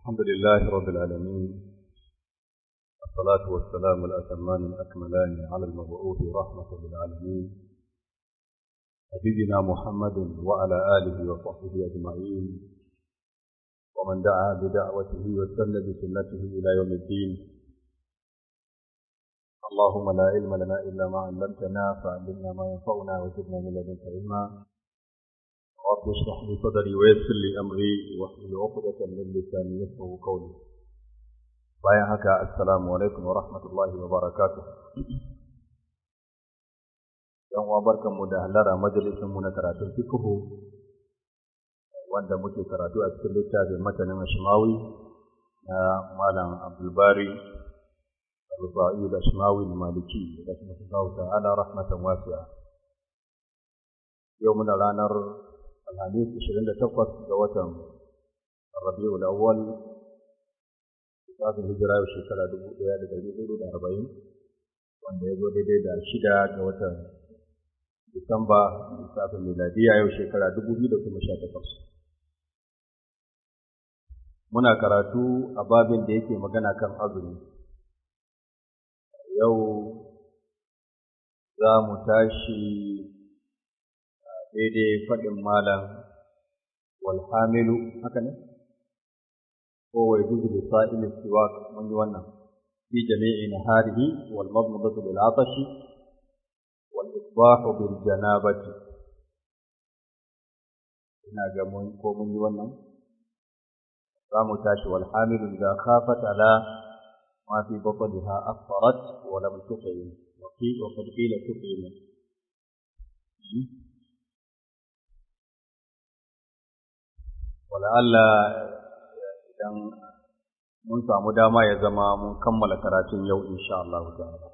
الحمد لله رب العالمين الصلاة والسلام الأتمان الأكملان على المبعوث رحمة للعالمين نبينا محمد وعلى آله وصحبه أجمعين ومن دعا بدعوته واستنى بسنته إلى يوم الدين اللهم لا علم لنا إلا ما علمتنا فعلمنا ما ينفعنا وزدنا من لدنك علما رب اشرح لي صدري ويسر لي امري واحلل عقدة من لساني يفقهوا قولي bayan haka assalamu alaikum wa rahmatullahi wa barakatuh yan uwa barkanmu da halara majalisin mu na karatun fiqhu wanda muke karatu a cikin littafin matanin ashmawi na malam abdul bari al-rufa'i da ashmawi maliki rahimahullahu ta'ala rahmatan wasi'a yau muna ranar alhamis ishirin da takwas ga watan rabi'ul awwal lissafin hijira yau shekara dubu ɗaya da ɗari hudu da arba'in wanda ya zo daidai da shida ga watan disamba lissafin miladiya yau shekara dubu biyu da kuma sha takwas muna karatu a babin da yake magana kan azumi yau za mu tashi daidai faɗin malam walhamilu haka ne ko wai juzu da sa'il siwak mun yi wannan fi jami'i naharihi wal madmadatu bil atashi wal isbahu bil janabati ina ga mun ko mun yi wannan za mu tashi walhamilu idza khafat ala ma fi batniha afṭarat wa lam tuqim wa qad qila tuqim Allah idan mun samu dama ya zama mun kammala karatun yau insha Allah ta'ala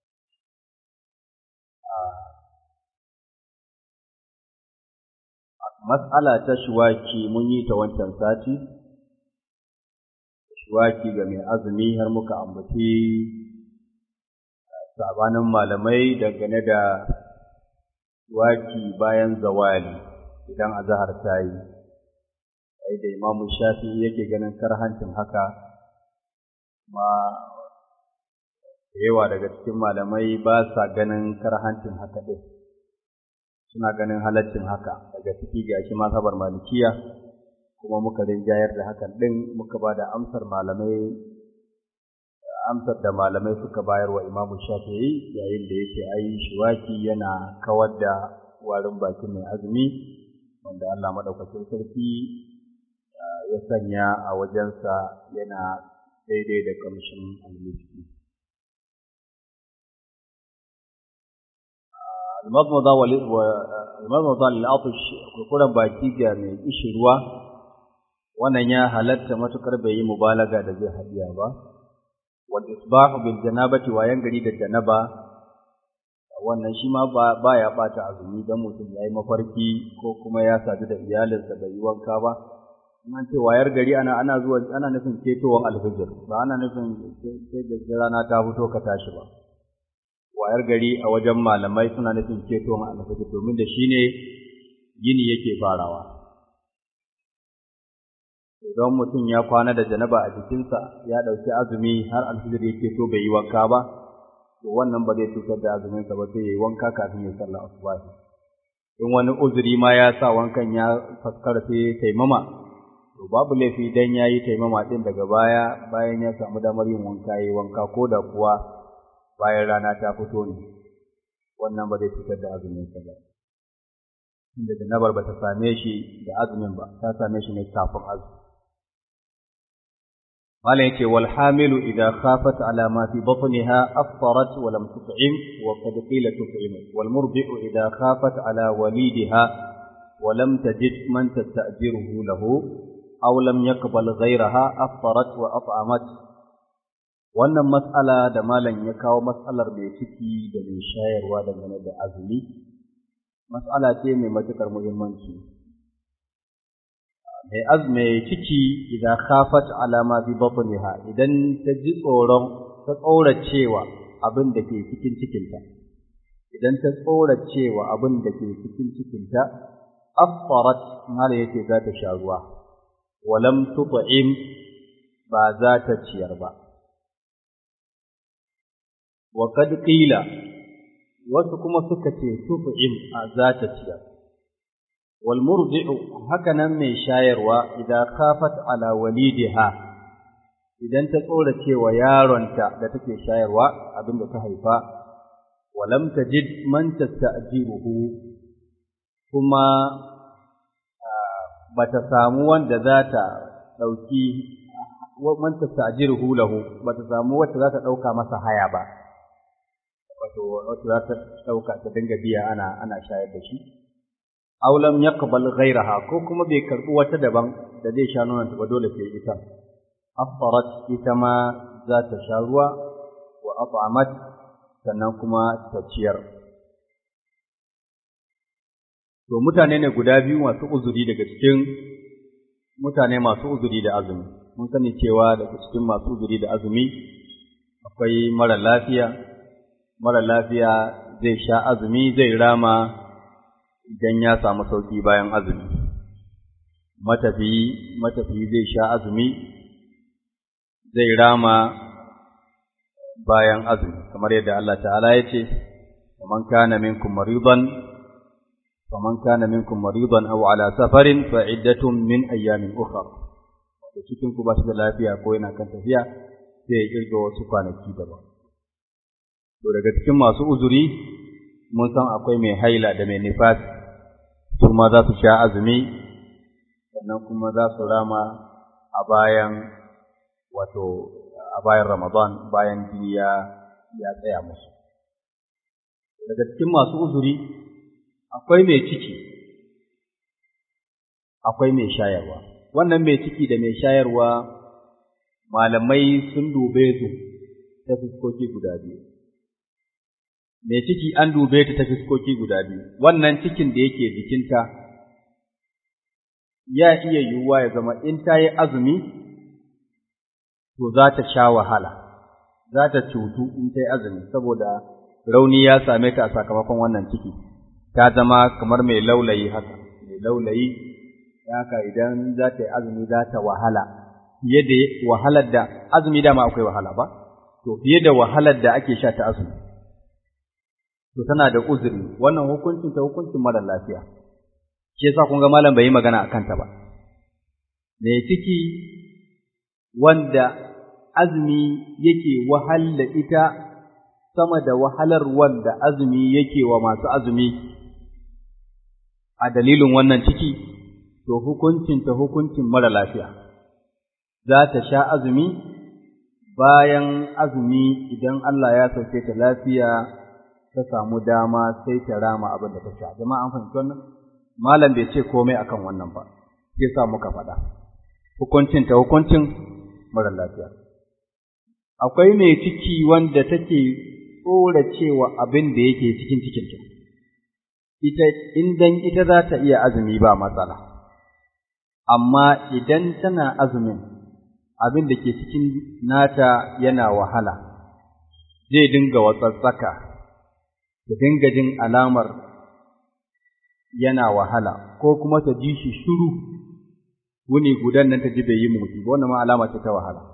mas'ala ta shuwaki mun yi ta wancan sati shuwaki ga mai azumi har muka ambaci sabanin malamai dangane da shuwaki bayan zawali idan azahar ta yi sai da imamu shafi yake ganin karhancin haka ma da yawa daga cikin malamai ba sa ganin karhancin haka ɗin suna ganin halaccin haka daga ciki ga shi masabar malikiya kuma muka rinjayar da hakan ɗin muka ba da amsar malamai amsar da malamai suka bayar wa imamu shafi'i yayin da yake ai shiwaki yana kawar da warin bakin mai azumi wanda Allah maɗaukacin sarki ya sanya a wajensa yana daidai da kamshin almiski. Almazmaza lil'atush kurkuren baki ga mai ishi ruwa, wannan ya halatta matuƙar bai yi mubalaga da zai hadiya ba, wal isbahu bil janabati wayan gari da janaba wannan shi ma ba ya ɓata azumi don mutum ya yi mafarki ko kuma ya sadu da iyalinsa bai yi wanka ba, an ce wayar gari ana ana zuwa ana nufin ketowar alfijir ba ana nufin sai da rana ta fito ka tashi ba wayar gari a wajen malamai suna nufin ketowar alfijir domin da shine yini yake farawa idan mutum ya kwana da janaba a jikinsa ya ɗauki azumi har alfijir ya keto bai yi wanka ba to wannan ba zai cutar da azuminsa ba sai ya yi wanka kafin ya sallah asubahi in wani uzuri ma ya sa wankan ya faskara sai taimama to babu laifi dan yayi taimama din daga baya bayan ya samu damar yin wanka yayi wanka ko da kuwa bayan rana ta fito ne wannan ba zai fitar da azumin sa ba inda janabar ba ta same shi da azumin ba ta same shi ne kafin azumi malam yace wal hamilu idha khafat ala ma fi batniha aftarat wa lam tut'im wa qad qila tut'im wal murdi'u idha khafat ala walidiha ولم تجد من تستأجره له أو لم يقبل غيرها أفطرت وأطعمت wannan mas'ala da malam ya kawo mas'alar mai ciki da mai shayarwa dangane da azumi mas'ala ce mai matuƙar muhimmanci mai azumi ciki idan khafat ala ma fi batniha idan ta ji tsoron ta tsoracewa abin da ke cikin cikinta idan ta tsoracewa abin da ke cikin cikinta aftarat mala yake za ta sha ruwa walam tut'im ba za ta ciyar ba wa qad qila wasu kuma suka ce tuf'im a za ta ciyar wal murdi'u haka nan mai shayarwa idan khafat ala walidiha idan ta tsora cewa yaronta da take shayarwa abinda ta haifa walam tajid man tasta'jiruhu kuma bata samu wanda za ta dauki man tasta'jiruhu lahu bata samu wacce za ta dauka masa haya ba wato wacce za ta dauka ta dinga biya ana ana shayar da shi aw lam yaqbal ghayraha ko kuma bai karbi wata daban da zai sha nonon ta ba dole sai ita aftarat ita ma za ta sha ruwa wa at'amat sannan kuma ta ciyar to mutane ne guda biyu masu uzuri daga cikin mutane masu uzuri da azumi mun sani cewa daga cikin masu uzuri da azumi akwai mara lafiya mara lafiya zai sha azumi zai rama idan ya samu sauki bayan azumi matafiyi matafiyi zai sha azumi zai rama bayan azumi kamar yadda Allah ta'ala ya ce man kana minkum maridan faman kana minkum maridan aw ala safarin fa iddatun min ayyamin ukhra da cikin ku ba shi da lafiya ko yana kan tafiya sai ya kirga wasu kwanaki daban to daga cikin masu uzuri mun san akwai mai haila da mai nifas su ma za su sha azumi sannan kuma za su rama a bayan wato a bayan Ramadan bayan jini ya ya tsaya musu. Daga cikin masu uzuri akwai mai ciki, akwai mai shayarwa. Wannan mai ciki da mai shayarwa malamai sun dube su ta fuskoki guda biyu. Mai ciki an dube ta ta fuskoki guda biyu, wannan cikin da yake jikinta ya iya yiwuwa ya zama in ta yi azumi to za ta sha wahala, za ta cutu in ta yi azumi, saboda rauni ya same ta a sakamakon wannan ciki, ta zama kamar mai laulayi haka, mai laulayi, haka idan za ta yi azumi za ta wahala, fiye da wahalar da, azumi dama akwai wahala ba, to fiye da wahalar da ake sha ta azumi. To tana da uzuri, wannan hukuncin ta hukuncin mara lafiya, shi yasa kun ga malam bai yi magana a kanta ba. Mai ciki wanda azumi yake wahal da ita sama da wahalar wanda azumi yake wa masu azumi a dalilin wannan ciki, to hukuncinta hukuncin mara lafiya, za ta sha azumi bayan azumi idan Allah ya sauke ta lafiya ta samu dama sai ta rama abin da ta sha. Jama'a an fahimci wannan? Malam bai ce komai akan wannan ba, sai sa muka faɗa. Hukuncinta hukuncin mara lafiya. Akwai mai ciki wanda take tsora cewa abin da yake cikin cikinta, ita indan ita za ta iya azumi ba matsala, amma idan tana azumin abin da ke cikin nata yana wahala, zai dinga watsatsaka, ta dinga jin alamar yana wahala, ko kuma ta ji shi shuru wuni gudan nan ta ji bai yi motsi ba wannan ma alama ce ta wahala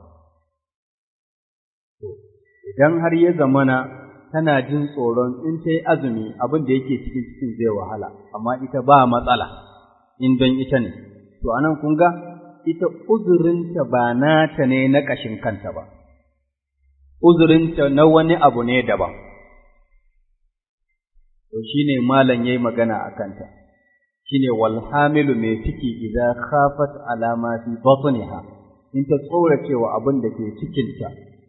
idan har ya zamana tana jin tsoron in ta yi azumi abin da yake cikin cikin zai wahala amma ita ba matsala in don ita ne to anan kun ga ita uzurinta ba nata ne na ƙashin kanta ba uzurinta na wani abu ne daban to shine malam yayi magana a kanta shine wal hamilu mai ciki idan khafat alama fi batniha in ta tsora cewa abin da ke cikinta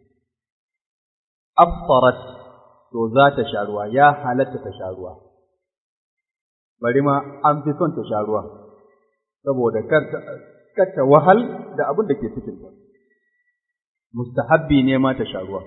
aftarat to za ta sha ruwa ya halatta ta sha ruwa bari ma an fi son ta sha ruwa saboda kar ta wahal da abin da ke cikinta mustahabbi ne ma ta sha ruwa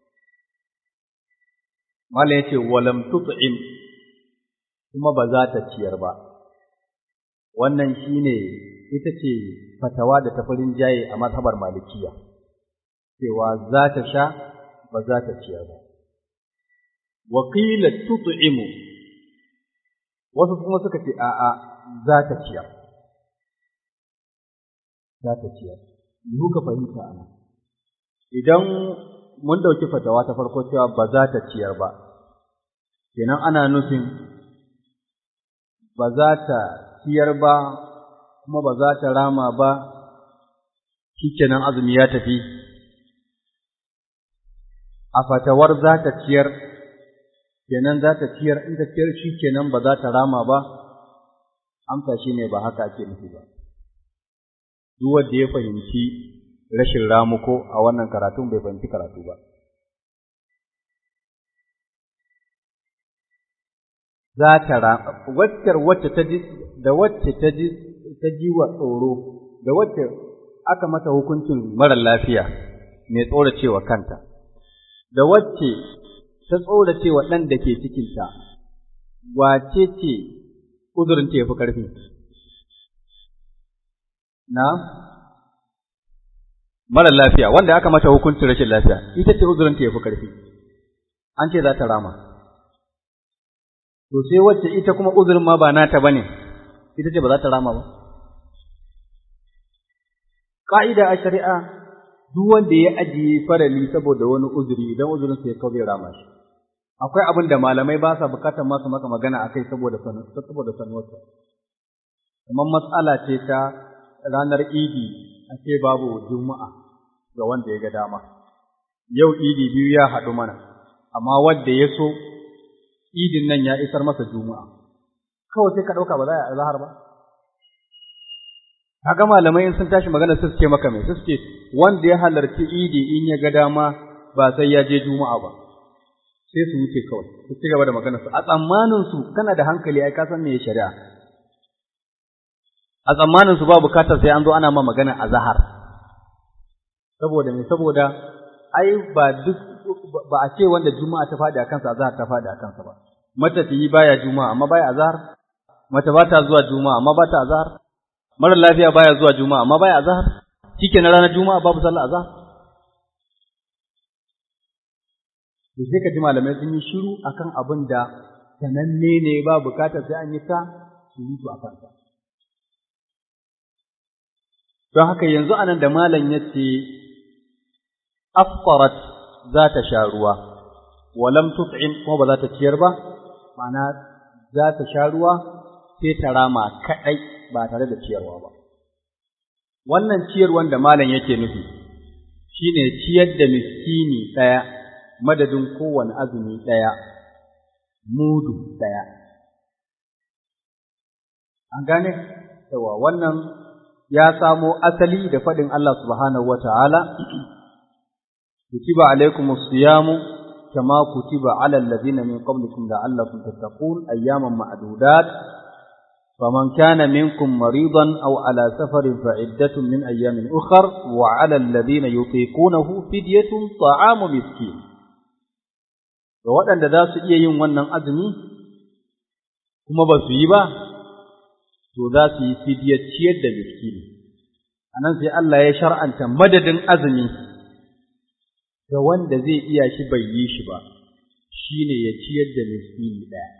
Malam ya ce, walam tut'im kuma ba za ta ciyar ba. wannan shine ita ce fatawa da tafarin jaye a mazhabar malikiya cewa za ta sha ba za ta ciyar ba wa qila tut'imu wasu kuma suka ce a'a za ta ciyar za ta ciyar muka fahimta ana idan mun ɗauki fatawa ta farko cewa ba za ta ciyar ba kenan ana nufin ba za ta ciyar ba kuma ba za ta rama ba shi kenan azumi ya tafi a fatawar za ta ciyar kenan za ta ciyar in ta ciyar shi kenan ba za ta rama ba amsa shi ne ba haka ake nufi ba duk wanda ya fahimci rashin ramuko a wannan karatun bai fahimci karatu ba za ta rama wacce wacce ta ji da wacce ta ji ta ji wa tsoro da wacce aka mata hukuncin mara lafiya mai tsoracewa kanta da wacce ta tsoracewa ɗan da ke cikinta wace ce uzurinta ya fi ƙarfi na mara lafiya wanda aka mata hukuncin rashin lafiya ita ce uzurinta ya fi ƙarfi an ce za ta rama to sai wacce ita kuma uzurin ma ba nata bane ita ce ba za ta rama ba ka'ida a shari'a duk wanda ya ajiye farali saboda wani uzuri idan uzurin sa ya kawo zai rama shi akwai abin da malamai ba sa bukatar masu maka magana akai saboda saboda sanuwarsa kamar matsala ce ta ranar idi a ce babu juma'a ga wanda ya ga dama yau idi biyu ya haɗu mana amma wanda ya so idin nan ya isar masa juma'a kawai sai ka ɗauka ba za a zahar ba kaga malamai in sun tashi magana su ce maka mai su ce wanda ya halarci idi in ya ga dama ba sai ya je juma'a ba sai su wuce kawai su ci gaba da magana su a tsammanin su kana da hankali ai ka san me shari'a a tsammanin su ba bukatar sai an zo ana ma magana a zahar saboda me saboda ai ba duk ba a ce wanda juma'a ta faɗi a kansa azhar ta faɗi a kansa ba matafiyi baya juma'a amma baya azhar mace ba ta zuwa juma'a amma ba ta azhar mara lafiya baya zuwa juma'a amma baya azhar na ranar juma'a babu sallah azhar to sai ka ji malamai sun yi shiru akan abin da sananne ne ba bukatar sai an yi ta surutu a kansa don haka yanzu anan da malam ya ce afqarat za ta sha ruwa walam tut'im kuma ba za ta ciyar ba ma'ana za ta sha ruwa sai ta rama kadai ba tare da ciyarwa ba wannan ciyarwan da malam yake nufi shine ciyar da miskini daya madadin kowane azumi daya mudu daya an gane yawa wannan ya samo asali da faɗin Allah subhanahu wata'ala كتب عليكم الصيام كما كتب على الذين من قبلكم لعلكم تتقون أياما معدودات فمن كان منكم مريضا أو على سفر فعدة من أيام أخر وعلى الذين يطيقونه فدية طعام مسكين waɗanda za su iya yin wannan azumi kuma ba su yi ba to za su yi fidiyar ciyar da miskini a nan sai Allah ya shar'anta madadin azumi ga wanda zai iya shi bai yi shi ba shi ne ya ciyar da miskini ɗaya.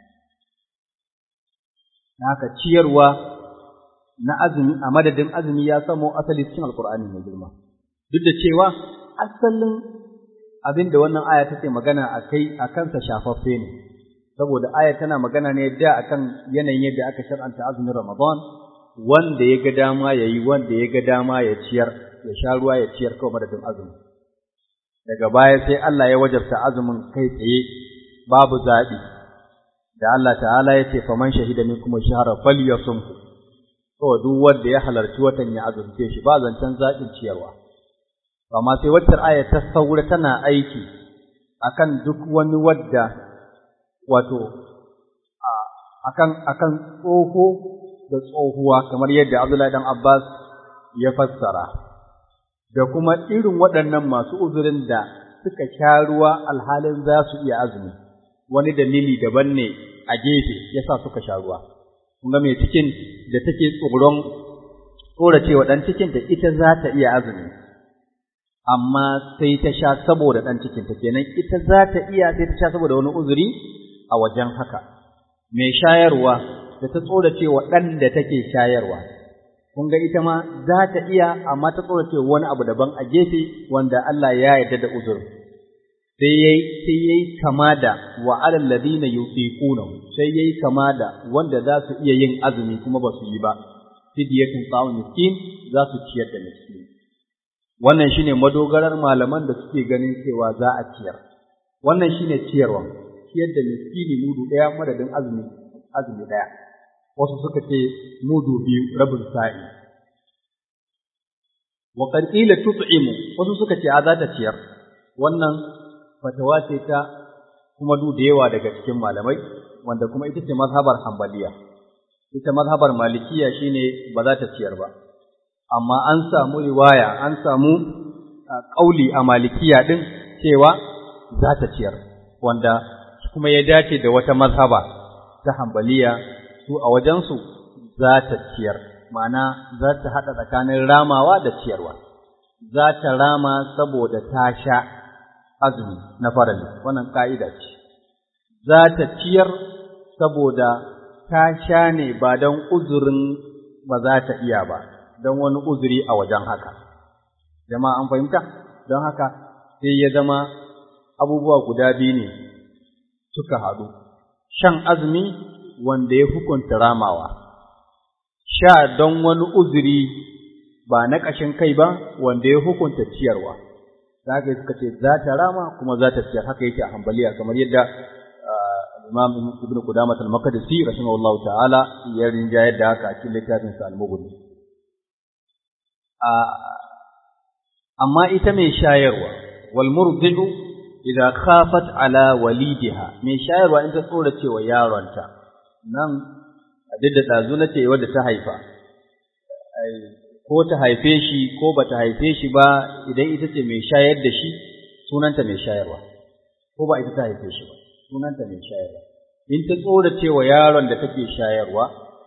Haka ciyarwa na azumi a madadin azumi ya samo asali cikin Alƙur'ani mai girma. Duk da cewa asalin abin da wannan aya take magana a kai a kansa shafaffe ne, saboda aya tana magana ne da akan yanayin yadda aka shar'anta azumin Ramadan wanda ya ga dama ya yi wanda ya ga dama ya ciyar ya sha ruwa ya ciyar kawai madadin azumi. daga baya sai Allah ya wajabta azumin kai tsaye babu zaɓi da Allah ta'ala ya ce faman shahida minkum shahra falyasumhu to duk wanda ya halarci watan ya azumce shi ba zancen zaɓin ciyarwa amma sai wacce aya ta saura tana aiki akan duk wani wadda wato akan akan tsoho da tsohuwa kamar yadda Abdullahi dan Abbas ya fassara da kuma irin waɗannan masu uzurin da suka sha ruwa alhalin za su iya azumi wani dalili daban ne a gefe yasa suka sha ruwa kun ga mai cikin da take tsoron tsoracewa ɗan cikin da ita za ta iya azumi amma sai ta sha saboda ɗan cikin ta kenan ita za ta iya sai ta sha saboda wani uzuri a wajen haka mai shayarwa da ta tsoracewa ɗan da take shayarwa kun kun ga ita ma za ta iya amma ta tsorace wani abu daban a gefe wanda Allah ya yarda da uzur sai yayi sai yayi kama da wa alal ladina yuqiquna sai yayi kama da wanda za su iya yin azumi kuma ba su yi ba fidyatun ta'am miskin za su ciyar da miskin wannan shine madogarar malaman da suke ganin cewa za a ciyar wannan shine ciyarwa ciyar da miskini mudu daya madadin azumi azumi daya wasu suka ce mudu biyu rabin sa'i wa qad qila tut'imu wasu suka ce a za ta ciyar wannan fatawa ce ta kuma du da yawa daga cikin malamai wanda kuma ita ce mazhabar hanbaliya ita mazhabar malikiya shine ba za ta ciyar ba amma an samu riwaya an samu kauli a malikiya din cewa za ta ciyar wanda kuma ya dace da wata mazhaba ta hanbaliya su a wajensu za ta ciyar ma'ana za ta haɗa tsakanin ramawa da ciyarwa za ta rama saboda ta sha azumi na farali wannan ka'ida ce za ta ciyar saboda ta sha ne ba don uzurin ba za ta iya ba don wani uzuri a wajen haka jama'a an fahimta don haka sai ya zama abubuwa guda biyu ne suka haɗu shan azumi wanda ya hukunta ramawa sha don wani uzuri ba na ƙashin kai ba wanda ya hukunta ciyarwa za ka suka ce za ta rama kuma za ta ciyar haka yake a hambaliya kamar yadda Imam Ibn Qudamah al-Maqdisi rahimahullahu ta'ala ya rinjayar da haka a cikin littafin sa al-Mughni amma ita mai shayarwa wal murdi'u idza khafat ala walidiha mai shayarwa in ta tsora cewa yaronta nan duk da dazu na ce wadda ta haifa ko ta haife shi ko ba ta haife shi ba idan ita ce mai shayar da shi sunanta mai shayarwa ko ba ita ta haife shi ba sunanta mai shayarwa in ta tsora cewa yaron da take shayarwa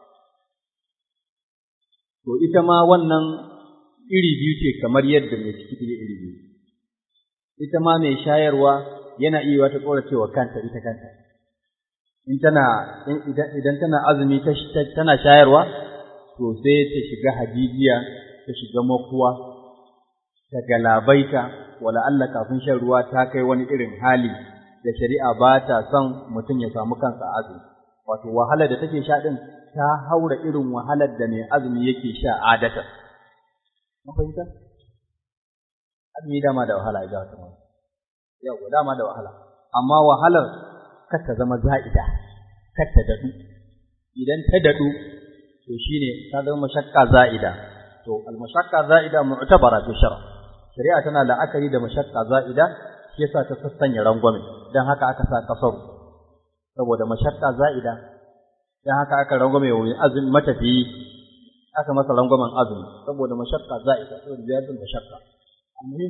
to ita ma wannan iri biyu ce kamar yadda mai ciki take iri biyu ita ma mai shayarwa yana iya ta tsora cewa kanta ita kanta in tana idan tana azumi tana shayarwa to sai ta shiga hadijiya ta shiga makuwa ta galabaita wala Allah kafin shan ruwa ta kai wani irin hali da shari'a ba ta son mutum ya samu kansa azumi wato wahalar da take sha din ta haura irin wahalar da mai azumi yake sha adata mun fahimta azumi dama da wahala ya ga yau dama da wahala amma wahalar kar ta zama za'ida kar ta dadu idan ta dadu to shine ta zama mashakka za'ida to al-mashakka za'ida mu'tabara fi shar'a shari'a tana la'akari da mashakka za'ida shi yasa ta sassanya rangwame dan haka aka sa kasaru saboda mashakka za'ida dan haka aka rangwame wa azumi matafiyi aka masa rangwamen azumi saboda mashakka za'ida saboda ziyadin mashakka almuhim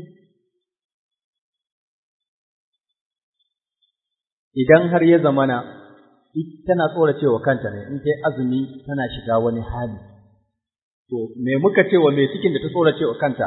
idan har ya zamana tana tsora cewa kanta ne in kai azumi tana shiga wani hali to me muka ce wa mai cikin da ta tsora cewa kanta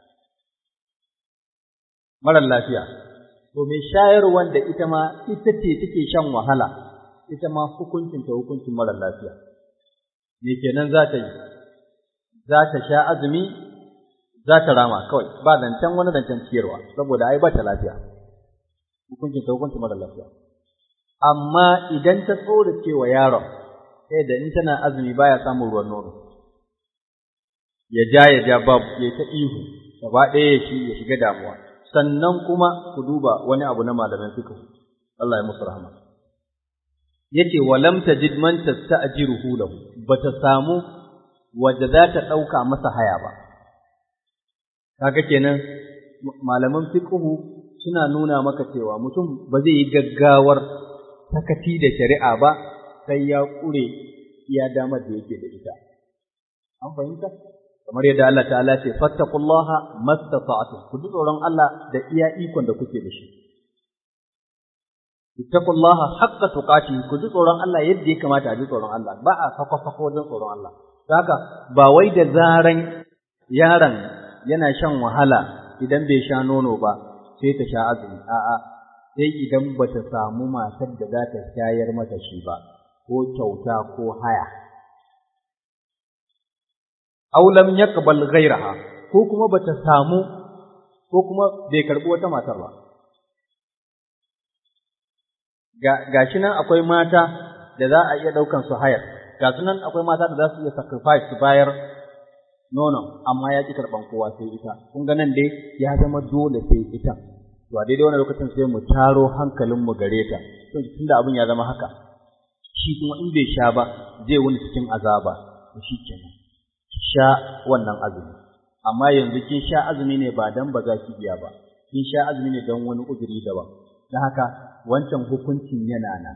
marar lafiya to mai shayarwar da ita ma ita ce take shan wahala ita ma hukuncin ta hukuncin marar lafiya me kenan za ta yi za ta sha azumi za ta rama kawai ba zancen wani zancen ciyarwa saboda ai ba ta lafiya hukuncin ta hukuncin marar lafiya amma idan ta tsora cewa yaron sai da in tana azumi baya samun ruwan nono ya ja ya ja babu ya ta ihu gaba ɗaya ya shi ya shiga damuwa sannan kuma ku duba wani abu na malaman fiqh Allah ya musu rahama yace walam tajid man tasta'jiruhu lahu bata samu wadda za ta ɗauka masa haya ba kaga kenan malaman fiqh suna nuna maka cewa mutum ba zai yi gaggawar sakaci da shari'a ba sai ya ƙure iya damar da yake da ita. An fahimta? Kamar yadda Allah ta'ala ce, fattakullaha mastata'atu, ku ji tsoron Allah da iya ikon da kuke da shi. Ittaqullaha haqqa tuqati, ku ji tsoron Allah yadda ya kamata a ji tsoron Allah, ba a sako-sako wajen tsoron Allah. Haka ba wai da zaran yaron yana shan wahala idan bai sha nono ba, sai ta sha azumi, a'a, sai idan ba ta samu matar da za ta shayar mata shi ba, ko kyauta ko haya. aw lam yaqbal ghayraha ko kuma bata samu ko kuma bai karbi wata matar ba ga gashi nan akwai mata da za a iya daukan su hayar ga su nan akwai mata da za su iya sacrifice su bayar nonon amma ya ki karban kowa sai ita kun ga nan dai ya zama dole sai ita to a daidai wannan lokacin sai mu taro hankalin mu gare ta to tunda abin ya zama haka shi kuma in bai sha ba zai wani cikin azaba to shi kenan sha wannan azumi amma yanzu kin sha azumi ne ba dan ba za ki biya ba kin sha azumi ne dan wani uzuri daban don haka wancan hukuncin yana nan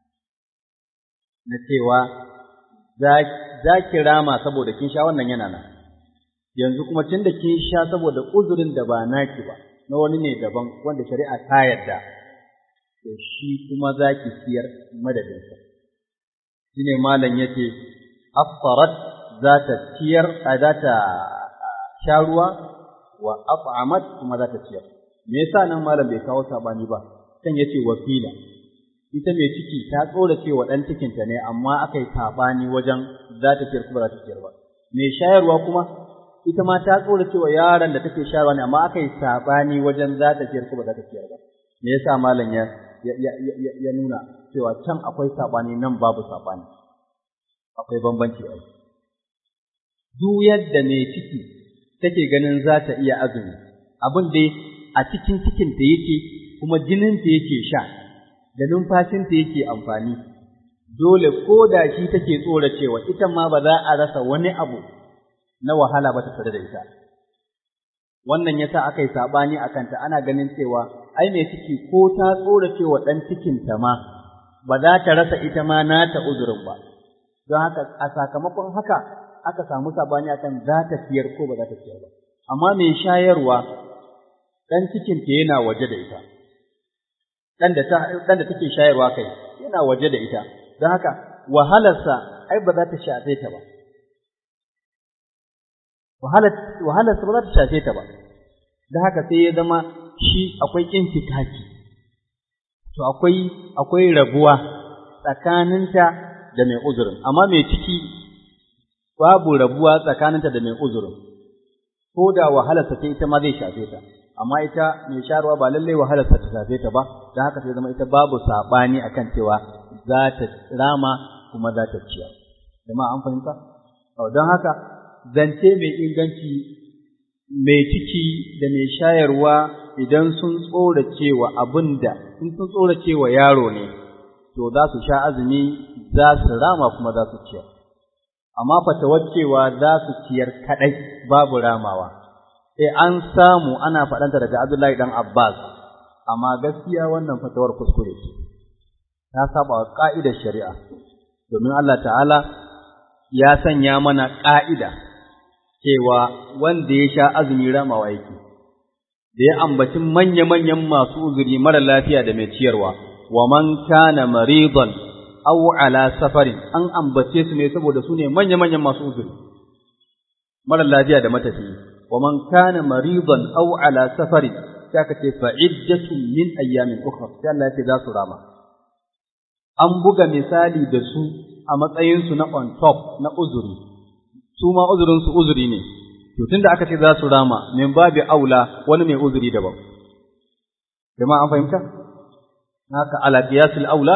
na cewa za ki rama saboda kin sha wannan yana nan yanzu kuma tun da kin sha saboda uzurin da ba naki ba na wani ne daban wanda shari'a ta yarda to shi kuma za ki siyar madadinsa shi ne malam ya ce afsarat za ta ciyar a za ta sha ruwa wa at'amat kuma za ta ciyar me yasa nan malam bai kawo sabani ba kan yace wakila ita mai ciki ta tsora cewa dan cikinta ne amma aka yi sabani wajen za ta ciyar kuma za ta ciyar ba mai shayarwa kuma ita ma ta tsora cewa yaron da take shayarwa ne amma aka yi sabani wajen za ta ciyar kuma za ta ciyar ba me yasa malam ya ya nuna cewa can akwai sabani nan babu sabani akwai bambanci ai duk yadda mai ciki take ganin za ta iya azumi abin dai a cikin cikinta yake kuma jininta yake sha da numfashinta yake amfani dole ko da shi take tsora cewa ita ma ba za a rasa wani abu na wahala ba ta tare da ita wannan yasa aka yi sabani a kanta ana ganin cewa ai mai ciki ko ta tsora cewa ɗan cikinta ma ba za ta rasa ita ma nata uzurin ba don haka a sakamakon haka aka samu sabani akan za ta siyar ko ba za ta siyar ba amma mai shayarwa ɗan cikinta yana waje da ita ɗan da ɗan da take shayarwa kai yana waje da ita don haka wahalarsa ai ba za ta shafe ta ba wahalar wahalarsa ba za ta shafe ta ba don haka sai ya zama shi akwai intikaki to akwai akwai rabuwa tsakaninta da mai uzurin amma mai ciki babu rabuwa tsakaninta da mai uzurin ko da wahalarsa ta ita ma zai shafe ta amma ita mai sharuwa ba lallai wahalarsa ta shafe ta ba don haka sai zama ita babu saɓani akan cewa za ta rama kuma za ta ciya jama'a an fahimta don haka zance mai inganci mai ciki da mai shayarwa idan sun tsora cewa abin da in sun tsora cewa yaro ne to za su sha azumi za su rama kuma za su ciyar amma fatawar cewa za su ciyar kaɗai babu ramawa sai an samu ana faɗanta daga Abdullahi dan Abbas amma gaskiya wannan fatawar kuskure ce ta saba wa ka'idar shari'a domin Allah ta'ala ya sanya mana ƙa'ida cewa wanda ya sha azumi ramawa yake da ya ambaci manya-manyan masu uzuri mara lafiya da mai ciyarwa wa man kana maridan aw ala safarin an ambace su ne saboda su ne manya-manyan masu uzuri mara lafiya da matafiyi wa man kana maridan aw ala safarin sai aka ce fa iddatun min ayyamin ukhra sai Allah ya ce za su rama an buga misali da su a matsayin su na on top na uzuri su ma uzurin su uzuri ne to tunda aka ce za su rama min babi aula wani mai uzuri daban jama'a an fahimta haka ala qiyasul aula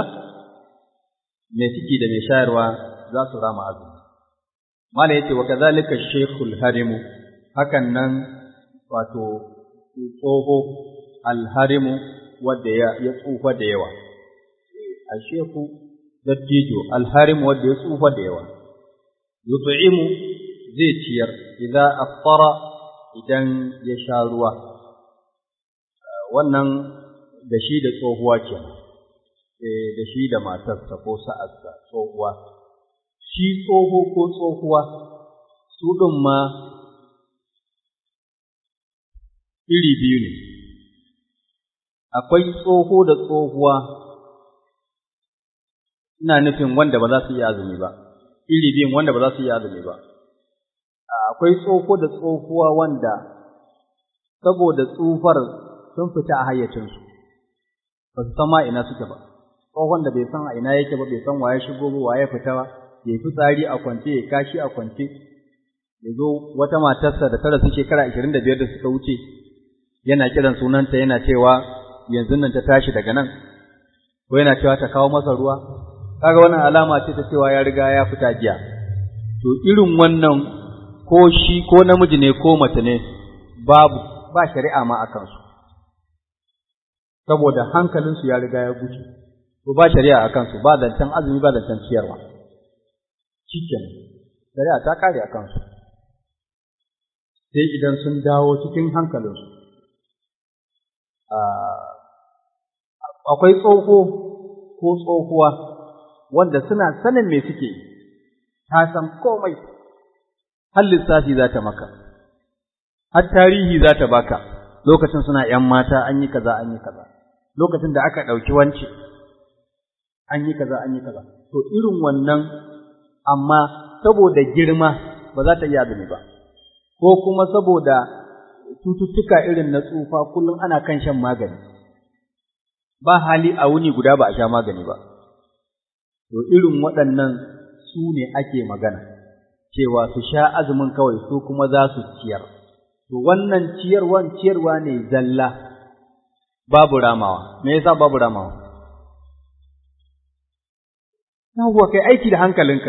mai ciki da mai shayarwa za su rama azumi mala yace wa kadhalika shaykhul harimu hakan nan wato tsoho alharimu wanda ya ya tsufa da yawa a sheku dattijo alharimu wanda ya tsufa da yawa yut'imu zai ciyar idza aftara idan ya sha ruwa wannan da shi da tsohuwa kenan da shi da matarsa ko sa'arsa tsohuwa shi tsoho ko tsohuwa su ɗin ma iri biyu ne akwai tsoho da tsohuwa ina nufin wanda ba za su yi azumi ba iri biyun wanda ba za su yi azumi ba akwai tsoho da tsohuwa wanda saboda tsufar sun fita a hayyacinsu ba su san ma ina suke ba tsohon da bai san a ina yake ba bai san waye shigo ba waye fita ba ya yi fitsari a kwance ya kashi a kwance ya zo wata matarsa da ta rasu shekara ashirin da biyar da suka wuce yana kiran sunanta yana cewa yanzu nan ta tashi daga nan ko yana cewa ta kawo masa ruwa kaga wannan alama ce ta cewa ya riga ya fita jiya to irin wannan ko shi ko namiji ne ko mace ne babu ba shari'a ma a kansu saboda hankalinsu ya riga ya guce to ba shari'a a kansu ba zancen azumi ba zancen ciyarwa cikin shari'a ta kare a kansu sai idan sun dawo cikin hankalinsu akwai tsoho ko tsohuwa wanda suna sanin me suke ta san komai har lissafi za ta maka har tarihi za ta baka lokacin suna ‘yan mata an yi kaza an yi kaza lokacin da aka ɗauki wance an yi kaza an yi kaza to irin wannan amma saboda girma ba za ta iya azumi ba ko kuma saboda cututtuka irin na tsufa kullum ana kan shan magani ba hali a wuni guda ba a sha magani ba to irin waɗannan su ne ake magana cewa su sha azumin kawai su kuma za su ciyar to wannan ciyarwan ciyarwa ne zalla babu ramawa me yasa babu ramawa yawwa kai aiki da hankalinka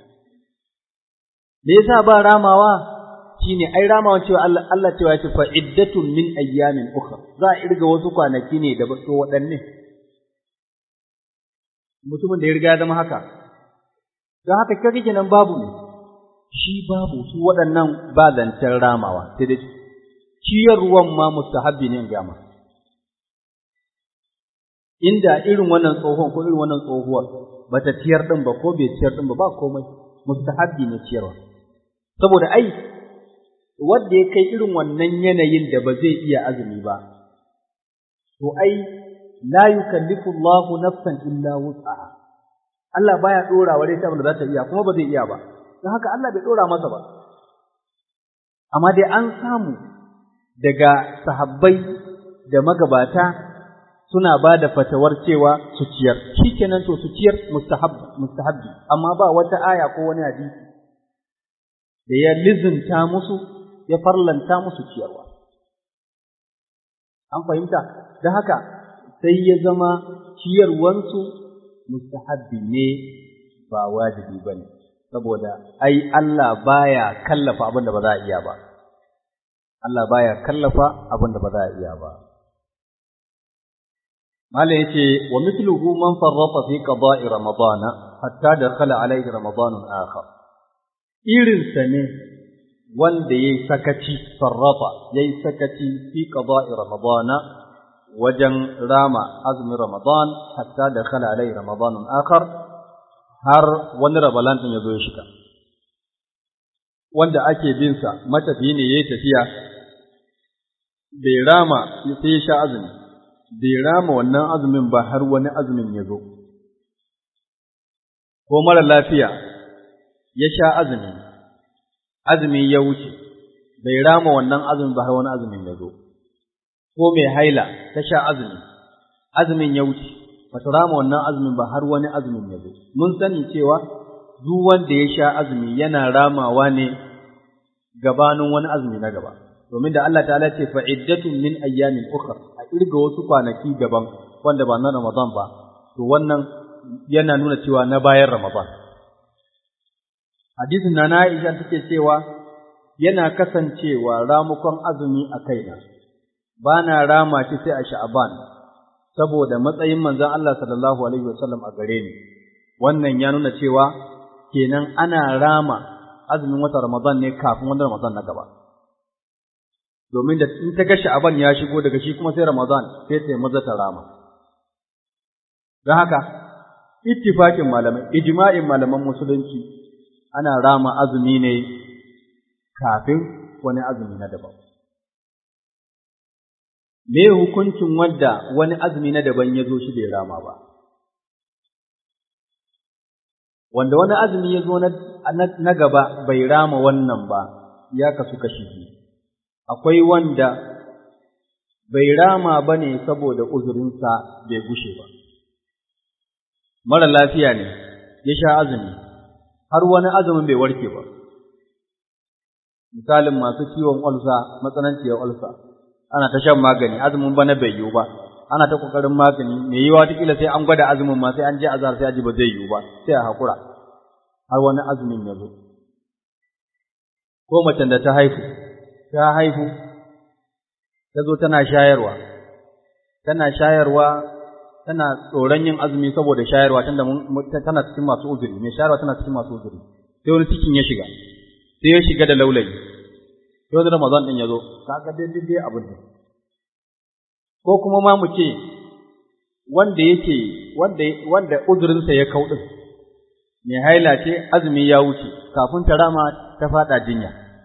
me yasa ba ramawa shine ai ramawa cewa Allah Allah cewa yace fa iddatun min ayyamin ukhra za a irga wasu kwanaki ne da to waɗanne mutumin da ya riga ya zama haka don haka kake kenan babu ne shi babu su waɗannan ba zancen ramawa sai dai ciyarwan ma mustahabbi ne in gama inda irin wannan tsohon ko irin wannan tsohuwar bata ciyar din ba ko bai ciyar din ba ba komai mustahabbi ne ciyarwa saboda ai wanda ya kai irin wannan yanayin da ba zai iya azumi ba to ai la yukallifu Allahu nafsan illa wus'aha Allah baya dora wa ta da za ta iya kuma ba zai iya ba don haka Allah bai dora masa ba amma dai an samu daga sahabbai da magabata suna ba da fatawar cewa su ciyar shikenan to su ciyar mustahab mustahabbi amma ba wata aya ko wani hadisi da ya lizinta musu ya farlanta musu ciyarwa an fahimta don haka sai ya zama ciyarwansu mustahabbi ne ba wajibi ba ne saboda ai Allah baya kallafa abin da ba za a iya ba Allah baya kallafa abin da ba za a iya ba Malam yace wa mithluhu man farrata fi qada'i ramadana hatta dakhala alayhi ramadanun akhar irin sa ne wanda yayi sakaci farrata yayi sakaci fi qada'i ramadana wajen rama azumin ramadan hatta dakhala alayhi ramadanun akhar har wani rabalan din yazo ya shiga wanda ake bin sa matafiyi ne yayi tafiya bai rama sai ya sha azumi bai rama wannan azumin ba har wani azumin ya zo, ko mara lafiya ya sha azumi, azumi ya wuce, bai rama wannan azumin ba har wani azumin ya zo, ko mai haila ta sha azumi, azumin ya wuce, ba ta rama wannan azumin ba har wani azumin ya zo. Mun sani cewa duk wanda ya sha azumi yana ramawa ne gabanin wani azumi na gaba. Domin da Allah ta'ala ce fa'iddatun min ayyamin ukhra kirga wasu kwanaki daban wanda ba na Ramadan ba, to wannan yana nuna cewa na bayan Ramadan. Hadisin na Aisha take cewa yana kasancewa ramukon azumi a kaina, ba na rama shi sai a sha'aban, saboda matsayin manzon Allah sallallahu Alaihi wasallam a gare ni, wannan ya nuna cewa kenan ana rama azumin wata Ramadan ne kafin wani Ramadan na gaba. domin da in ta ga sha'aban ya shigo daga shi kuma sai Ramadan sai ta maza ta rama. Don haka, ittifakin malamai, ijma'in malaman musulunci ana rama azumi ne kafin wani azumi na daban. Me hukuncin wadda wani azumi na daban ya zo shi bai rama ba? Wanda wani azumi ya zo na gaba bai rama wannan ba, ya kasu kashi biyu. akwai wanda bai rama ba ne saboda uzurinsa bai gushe ba. Mara lafiya ne, ya sha azumi, har wani azumin bai warke ba. misalin masu ciwon ulsa matsananciyar ulsa ana ta shan magani azumin bana bai yiwu ba ana ta kokarin magani me yiwa kila sai an gwada azumin ma sai an je azhar sai aji ba zai yiwu ba sai a hakura har wani azumin ya zo ko macen da ta haihu ta haihu ta zo tana shayarwa tana shayarwa tana tsoron yin azumi saboda shayarwa tunda tana cikin masu uzuri mai shayarwa tana cikin masu uzuri sai wani cikin ya shiga sai ya shiga da laulayi sai wani ramadan din ya zo kaga dai dai abin da ko kuma ma mu ce wanda yake wanda wanda uzurinsa ya kau din mai haila ce azumi ya wuce kafin ta rama ta fada jinya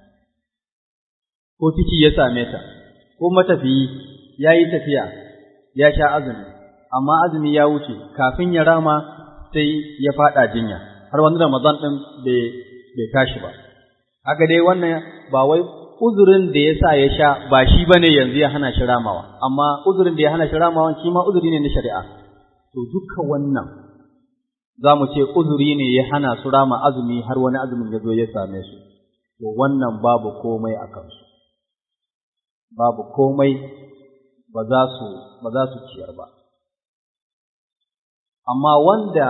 ko ciki ya same ta ko matafiyi ya yi tafiya ya sha azumi amma azumi ya wuce kafin ya rama sai ya fada jinya har wani ramadan din bai tashi ba haka dai wannan ba wai uzurin da ya sa ya sha ba shi bane yanzu ya hana shi ramawa amma uzurin da ya hana shi ramawa shi ma uzuri ne na shari'a to duka wannan za mu ce uzuri ne ya hana su rama azumi har wani azumin ya zo ya same su to wannan babu komai a kansu babu komai ba za su ba za su ciyar ba amma wanda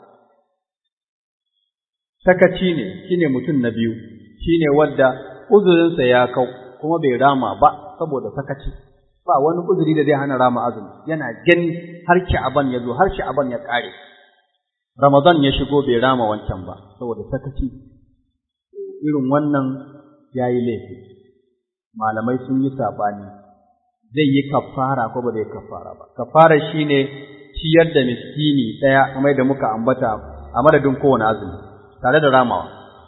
sakaci ne shine mutum na biyu shine wanda uzurinsa ya kau kuma bai rama ba saboda sakaci ba wani uzuri da zai hana rama azumi yana gani har sha'aban ya zo har sha'aban ya kare ramadan ya shigo bai rama wancan ba saboda sakaci irin wannan yayi laifi malamai sun yi sabani zai yi kafara ko ba zai kafara ba kafara shine ciyar da miskini daya kamar da muka ambata a madadin kowane azumi tare da ramawa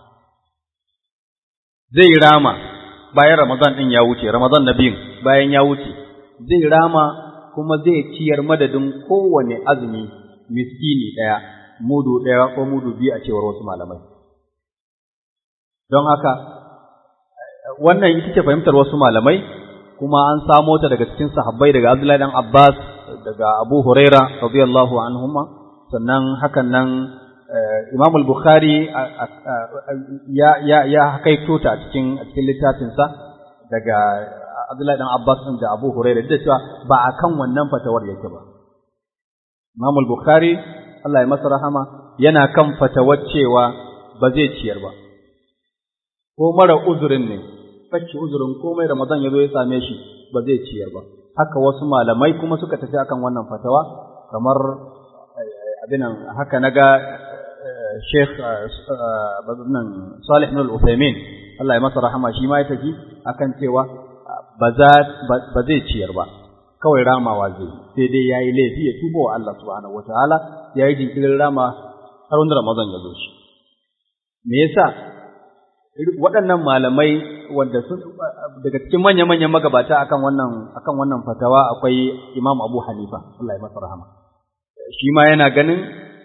zai rama bayan Ramadan ɗin ya wuce, Ramadan na biyun bayan ya wuce, zai rama kuma zai ciyar madadin kowane azumi miskini ɗaya, mudu ɗaya ko mudu biyu a cewar wasu malamai. Don haka, wannan ita ce fahimtar wasu malamai, kuma an samo ta daga cikin sahabbai daga Abdullahi dan Abbas, daga Abu Huraira, radiyallahu anhuma, sannan hakan nan Imam al-Bukhari ya ya ya hakaito ta a cikin a cikin littafinsa daga Abdullahi dan Abbas din da Abu Hurairah da cewa ba akan wannan fatawar yake ba Imam al-Bukhari Allah ya masa rahama yana kan fatawar cewa ba zai ciyar ba ko mara uzurin ne fakki uzurin komai Ramadan ya zo ya same shi ba zai ciyar ba haka wasu malamai kuma suka tafi akan wannan fatawa kamar abinan haka naga Sheikh nan Salih ibn al-Uthaymeen Allah ya masa rahama shi ma ya tafi akan cewa ba zai ciyar ba kawai ramawa zai sai dai yayi laifi ya tuba wa Allah subhanahu wataala yayi jinkirin rama har wanda Ramadan ya zo shi me yasa waɗannan malamai wanda sun daga cikin manya-manyan magabata akan wannan akan wannan fatawa akwai Imam Abu Hanifa Allah ya masa rahama shi ma yana ganin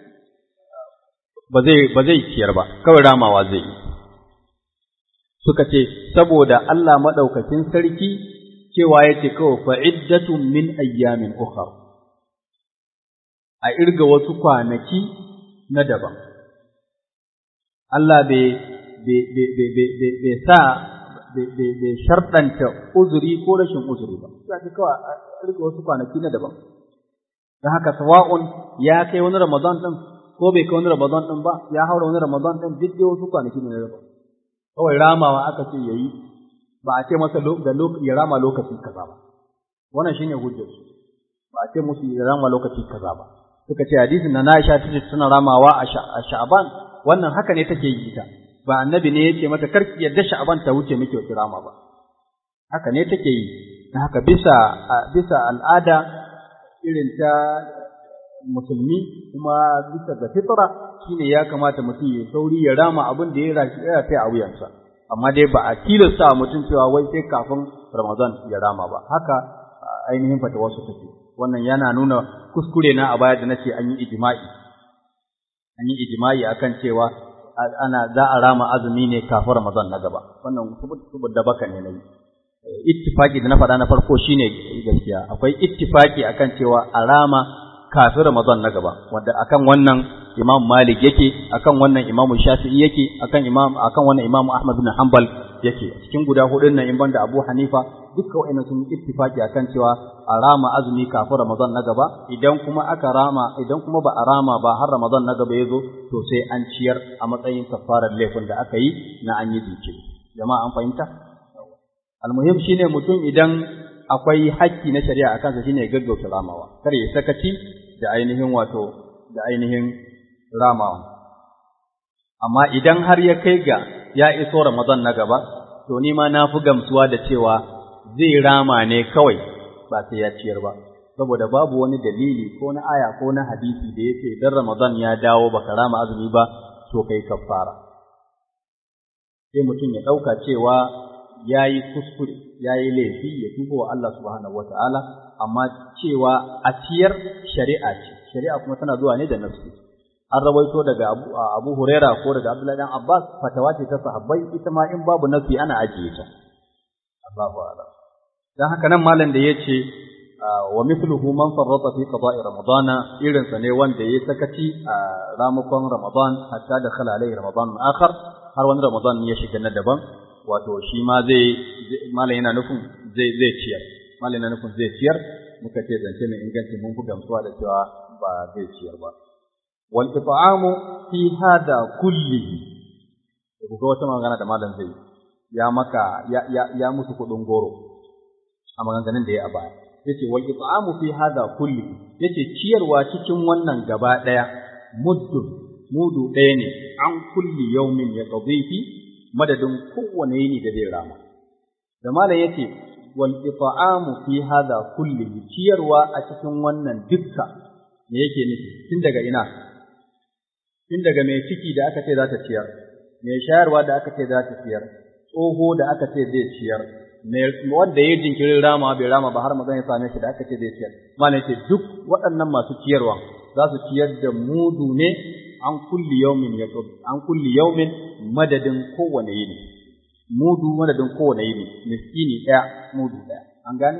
ba zai ba zai ciyar ba kawai ramawa zai yi suka ce saboda Allah madaukakin sarki cewa yake kawai fa'iddatun min ayyamin ukhra a irga wasu kwanaki na daban Allah bai bai sa bai sharɗanta uzuri ko rashin uzuri ba sai kawai a irga wasu kwanaki na daban don haka sawa'un ya kai wani Ramadan ɗin ko bai kai wani Ramadan ɗin ba ya haura wani Ramadan ɗin duk dai wasu kwanaki ne na daban kawai ramawa aka ce yayi ba a ce masa da ya rama lokaci kaza ba wannan shine hujjar su ba a ce musu ya rama lokaci kaza ba suka ce hadisin na Aisha tace suna ramawa a Sha'ban wannan haka ne take yi ita ba annabi ne yake mata karki yadda Sha'ban ta wuce miki wata rama ba haka ne take yi dan haka bisa bisa al'ada irin ta musulmi kuma bisa ga fitra shine ya kamata mutum ya sauri ya rama abin da ya rafi a wuyansa amma dai ba a tilasta mutum cewa wai sai kafin Ramadan ya rama ba haka ainihin fata wasu take wannan yana nuna kuskure na a baya da nace an yi ijma'i an yi ijma'i akan cewa ana za a rama azumi ne kafin Ramadan na gaba wannan saboda baka ne nayi ittifaki da na faɗa na farko shine gaskiya akwai ittifaki akan cewa a rama kafin Ramadan na gaba wanda akan wannan Imam Malik yake akan wannan Imam Shafi'i yake akan Imam akan wannan Imam Ahmad bin Hanbal yake cikin guda hudun nan in banda Abu Hanifa dukkan wa'annan sun ittifaki akan cewa a rama azumi kafin Ramadan na gaba idan kuma aka rama idan kuma ba a rama ba har Ramadan na gaba ya zo to sai an ciyar a matsayin kafarar laifin da aka yi na an yi jinkiri jama'a an fahimta almuhim shine mutum idan akwai hakki na shari'a a kansa shine gaggauta ramawa kar ya sakaci da ainihin wato da ainihin ramawa amma idan har ya kai ga ya iso Ramadan na gaba to ni ma na fi gamsuwa da cewa zai rama ne kawai ba sai ya ciyar ba saboda babu wani dalili ko na aya ko na hadisi da yake dan Ramadan ya dawo baka rama azumi ba to kai kafara sai mutum ya ɗauka cewa ya yi kuskure ya yi laifi ya tuba wa Allah subhanahu wata'ala amma cewa a ciyar shari'a ce shari'a kuma tana zuwa ne da nafsi an rawaito daga Abu, Abu Huraira ko daga Abdullahi dan Abbas fatawa ce ta sahabbai ita ma in babu nafsi ana ajiye ta Allahu a'lam dan haka nan malam da yace wa mithluhu man farrata fi qada'i ramadana irin sa ne wanda yayi sakaci a ramukan ramadan hatta da khala alai ramadan akhar har wani ramadan ya shiga na daban wato shi ma zai malam yana nufin zai zai ciyar malam yana nufin zai ciyar muka ce zance mai inganci mun fi gamsuwa da cewa ba zai ciyar ba wal it'amu fi hada kullihi ku ga wata magana da malam zai ya maka ya ya, ya musu kudin goro a maganganun da ya a baya yace wal it'amu fi hada kullihi yace ciyarwa cikin wannan gaba daya muddun mudu ɗaya ne an kulli yaumin ya qadihi madadin kowane yini da zai rama da malam yace wal it'amu fi hada kullihi ciyarwa a cikin wannan dukka me yake nufi tun daga ina tun daga mai ciki da aka ce za ta ciyar mai shayarwa da aka ce za ta ciyar tsoho da aka ce zai ciyar wanda ya jinkirin rama bai rama ba har mazan ya same shi da aka ce zai ciyar malam yace duk waɗannan masu ciyarwa za su ciyar da mudu ne an kulli yaumin ya an kulli yaumin madadin kowane yini mudu madadin kowane yini miskini ɗaya mudu ɗaya an gane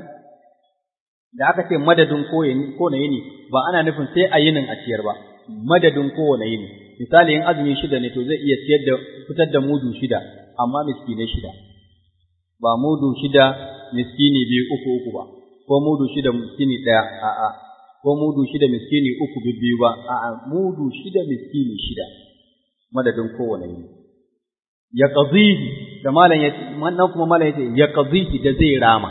da aka ce madadin kowane yini ba ana nufin sai a yinin a ciyar ba madadin kowane yini misali in azumi shida ne to zai iya ciyar da fitar da mudu shida amma miskinai shida ba mudu shida miskini biyu uku uku ba ko mudu shida miskini ɗaya a'a ko mudu shida miskini uku biyu ba a'a mudu shida miskini shida madadin kowane yini ya qadhihi da malam ya wannan kuma malam yace ya qadhihi da zai rama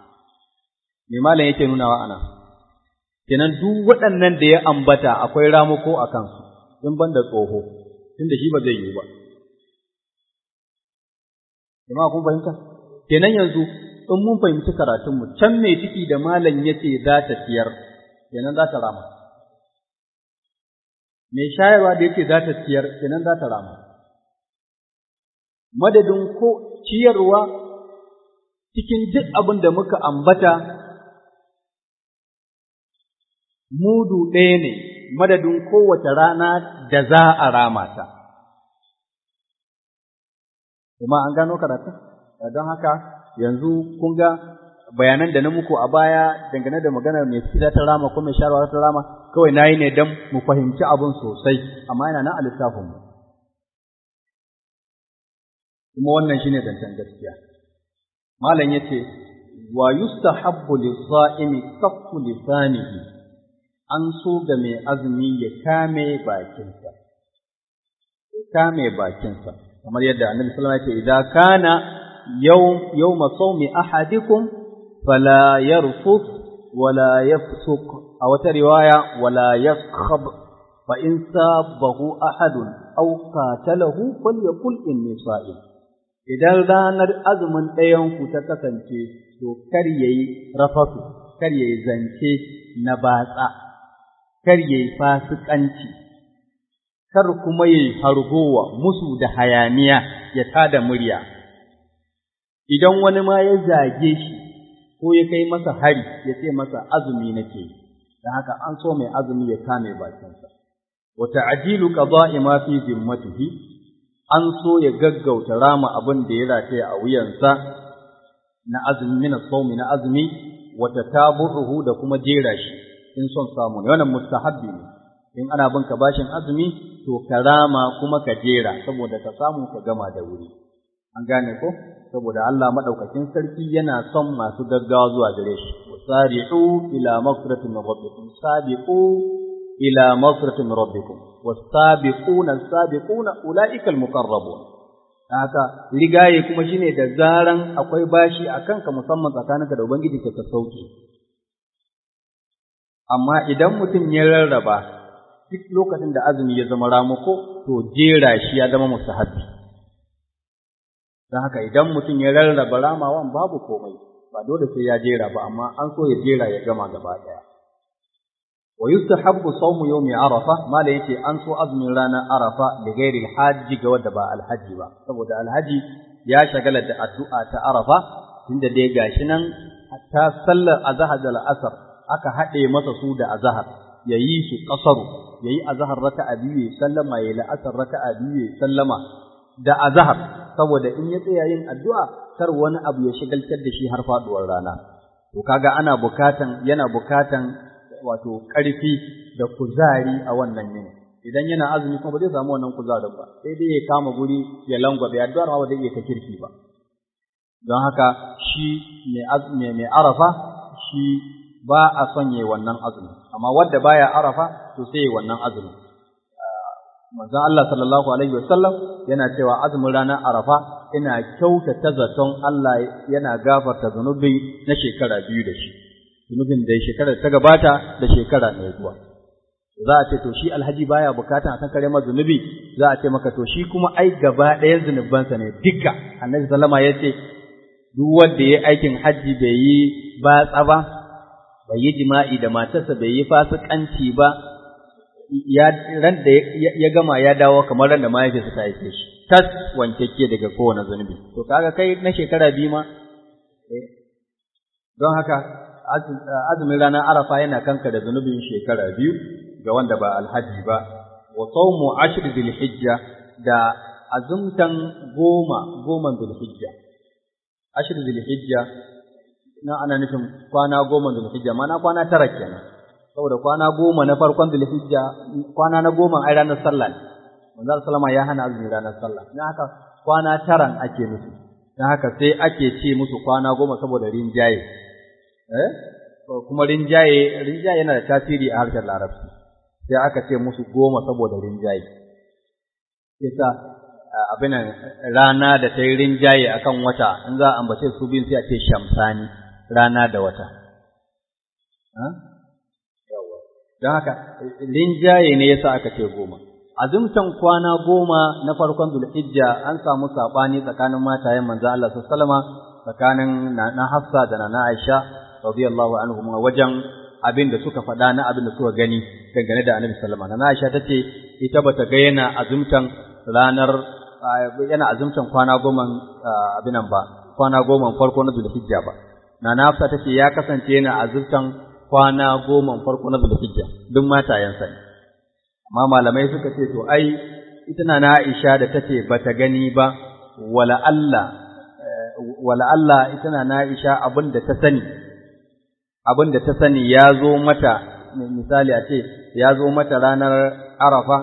me malam yake nunawa ana kenan duk waɗannan da ya ambata akwai ramuko a kansu in banda tsoho tunda shi ba zai yi ba jama'a kun fahimta kenan yanzu in mun fahimci karatunmu can mai ciki da malam yace za ta ciyar kenan za ta rama mai shayarwa da yake za ta ciyar kenan za ta rama madadin ko ciyarwa cikin duk abin da muka ambata mudu ɗaya ne madadin kowace rana da za a rama ta kuma an gano karatu don haka yanzu kun ga bayanan da na muku a baya dangane da maganar mai fita ta rama ko mai sharwa ta rama kawai nayi ne dan mu fahimci abun sosai amma yana nan a littafin mu kuma wannan shine zancen gaskiya malam yace wa yustahabbu lis-sa'imi kaffu lisanihi an so ga mai azumi ya kame bakinsa ya kame bakinsa kamar yadda annabi sallallahu alaihi wasallam ya ce idan kana yawm yawma sawmi ahadikum فلا يرفث ولا يفسق أو رواية ولا يسخب فإن سابه أحد أو قاتله فليقل إني صائم idan ranar azumin ɗayanku ta kasance to kar yayi rafasu kar yayi zance na batsa kar yayi fasikanci kar kuma yayi hargowa musu da hayaniya ya tada murya idan wani ma ya zage shi ko ya kai masa hari ya ce masa azumi nake da haka an so mai azumi ya kame bakinsa wa ta'jilu qada'i ma fi zimmatihi an so ya gaggauta rama abin da ya rataya a wuyansa na azumi min sawmi na azumi wa tatabu'uhu da kuma jera shi in son samu ne wannan mustahabbi ne in ana bin ka bashin azumi to ka rama kuma ka jera saboda ka samu ka gama da wuri an gane ko saboda Allah madaukakin sarki yana son masu gaggawa zuwa gare shi wasari'u ila maghfiratin min rabbikum sabiqu ila maghfiratin min rabbikum was-sabiquna as-sabiquna ulaika al-muqarrabun haka rigaye kuma shine da zaran akwai bashi akan ka musamman tsakaninka da ubangiji ka ka sauke amma idan mutum ya rarraba duk lokacin da azumi ya zama ramuko to jera shi ya zama mustahabbi don haka idan mutum ya rarraba ramawan babu komai ba dole sai ya jera ba amma an so ya jera ya gama gaba daya wa yustahabbu sawmu yawmi arafa mala yace an so azumin ranar arafa da gairi alhaji ga wanda ba alhaji ba saboda alhaji ya shagala da addu'a ta arafa tunda dai gashi nan hatta sallar azhar da al'asr aka haɗe masa su da azhar yayi su kasaru yayi azhar raka'a biyu sallama yayi la'asar raka'a biyu sallama da azhar saboda in ya tsaya yin addu'a kar wani abu ya shigaltar da shi har faduwar rana to kaga ana bukatan yana bukatan wato ƙarfi da kuzari a wannan yini idan yana azumi kuma ba zai samu wannan kuzarin ba sai dai ya kama guri ya langwabe addu'ar ma ba zai iya ta kirki ba don haka shi mai mai arafa shi ba a son yayi wannan azumi amma wanda baya arafa to sai yayi wannan azumi manzon Allah sallallahu alaihi wasallam yana cewa azumin ranar arafa ina kyautata zaton Allah yana gafarta zunubi na shekara biyu da shi zunubin da shekarar ta gabata da shekara mai zuwa za a ce to shi alhaji baya bukata a kankare masa zunubi za a ce maka to shi kuma ai gaba ɗayan zunubansa ne duka annabi sallama ya ce duk wanda ya aikin hajji bai yi batsa ba bai yi jima'i da matarsa bai yi fasikanci ba ya ran da ya gama ya dawo kamar ran da mahaifiyarsa ta haife shi tas wankekke daga kowane zunubi to kaga kai na shekara biyu ma don haka azumin ranar arafa yana kanka da zunubin shekara biyu ga wanda ba alhaji ba wa sawmu ashr hijja da azumtan goma goman zulhijja ashr hijja na ana nufin kwana goma zulhijja mana kwana tara kenan saboda kwana goma na farkon zulhijja kwana na goma ai ranar sallah ne manzo sallama ya hana azumin ranar sallah dan haka kwana taran ake nufi dan haka sai ake ce musu kwana goma saboda rinjaye eh kuma rinjaye rinjaye yana da tasiri a harshen larabci sai aka ce musu goma saboda rinjaye yasa abin rana da ta yi rinjaye akan wata in za a ambace su biyun sai a ce shamsani rana da wata don haka rinjaye ne yasa aka ce goma azumtan kwana goma na farkon zulhijja an samu sabani tsakanin matayen manzo Allah sallallahu tsakanin na Hafsa da na Aisha radiyallahu anhum wajen abin da suka faɗa na abin da suka gani dangane da Annabi sallallahu alaihi wasallam Aisha tace ita bata ga yana azumtan ranar yana azumtan kwana goma abin nan ba kwana goma farko na zulhijja ba Nana Hafsa tace ya kasance yana azumtan kwana goma farko na zulhijja duk matayensa ne amma malamai suka ce to ai ita na Aisha da tace bata gani ba wala Allah wala Allah ita na Aisha abin da ta sani abin da ta sani ya zo mata misali a ce ya zo mata ranar Arafa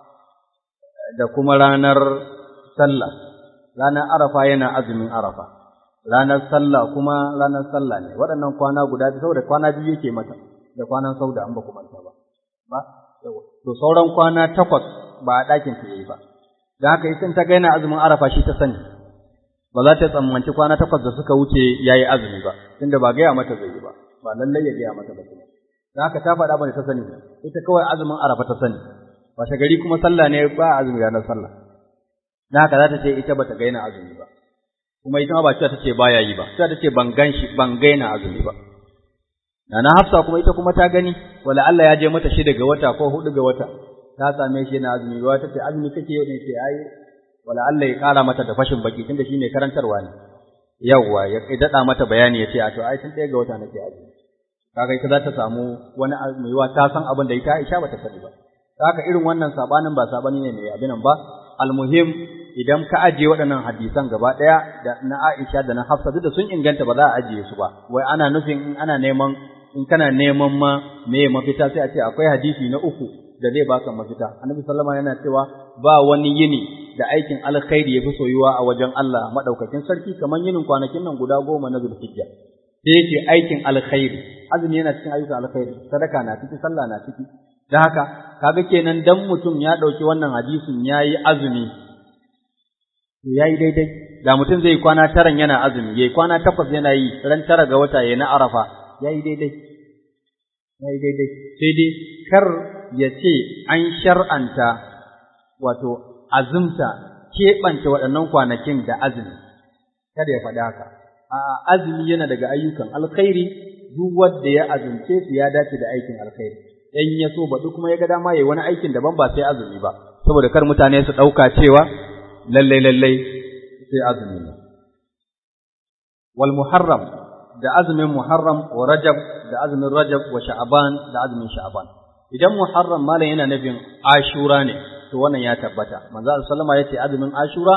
da kuma ranar sallah ranar Arafa yana azumin Arafa ranar sallah kuma ranar sallah ne waɗannan kwana guda biyu saboda kwana biyu yake mata da kwanan sauda an ba ku manta ba ba to sauran kwana takwas ba a ɗakin ta yayi ba da haka ita ta ga yana azumin arafa shi ta sani ba za ta tsammanci kwana takwas da suka wuce yayi azumi ba tunda ba gaya mata zai yi ba ba lallai ya gaya mata ba kuma da haka ta faɗa bane ta sani ita kawai azumin arafa ta sani washe gari kuma sallah ne ba azumi ranar sallah da haka za ta ce ita bata ga yana azumi ba kuma ita ma ba cewa tace baya yi ba cewa tace ban gan shi ban ga yana azumi ba Nana Hafsa kuma ita kuma ta gani wala Allah ya je mata shi daga wata ko hudu ga wata ta same shi yana azumi ba ta ce azumi kake yau ne ce ai wala Allah ya kara mata da fashin baki tunda shine karantarwa ne yawwa ya dada mata bayani ya ce a to ai tun ɗaya ga wata nake azumi kaga ita za ta samu wani mai ta san abin da ita Aisha bata sani ba haka irin wannan sabanin ba sabani ne mai abinan ba almuhim idan ka ajiye waɗannan hadisan gaba ɗaya da na Aisha da na Hafsa duk da sun inganta ba za a ajiye su ba wai ana nufin in ana neman in kana neman ma me mafita sai a ce akwai hadisi na uku da zai baka mafita annabi sallama yana cewa ba wani yini da aikin alkhairi yafi soyuwa a wajen Allah madaukakin sarki kamar yinin kwanakin nan guda goma na Zulhijja da yake aikin alkhairi azumi yana cikin ayyukan alkhairi sadaka na ciki sallah na ciki dan haka kaga kenan dan mutum ya dauki wannan hadisin yayi azumi yayi daidai da mutum zai kwana taran yana azumi yayi kwana takwas yana yi ran tara ga wata yayi na arafa yayi daidai yayi daidai sai dai kar ya ce an shar'anta wato azumta keɓance waɗannan kwanakin da azumi kada ya faɗi haka a azumi yana daga ayyukan alkhairi duk wanda ya azumce su ya dace da aikin alkhairi dan ya so baɗi kuma ya ga dama yayi wani aikin daban ba sai azumi ba saboda kar mutane su ɗauka cewa lallai lallai sai azumi ne wal muharram da azumin muharram wa rajab da azumin rajab wa sha'ban da azumin sha'ban idan muharram malam yana nufin ashura ne to wannan ya tabbata manzo sallama yace azumin ashura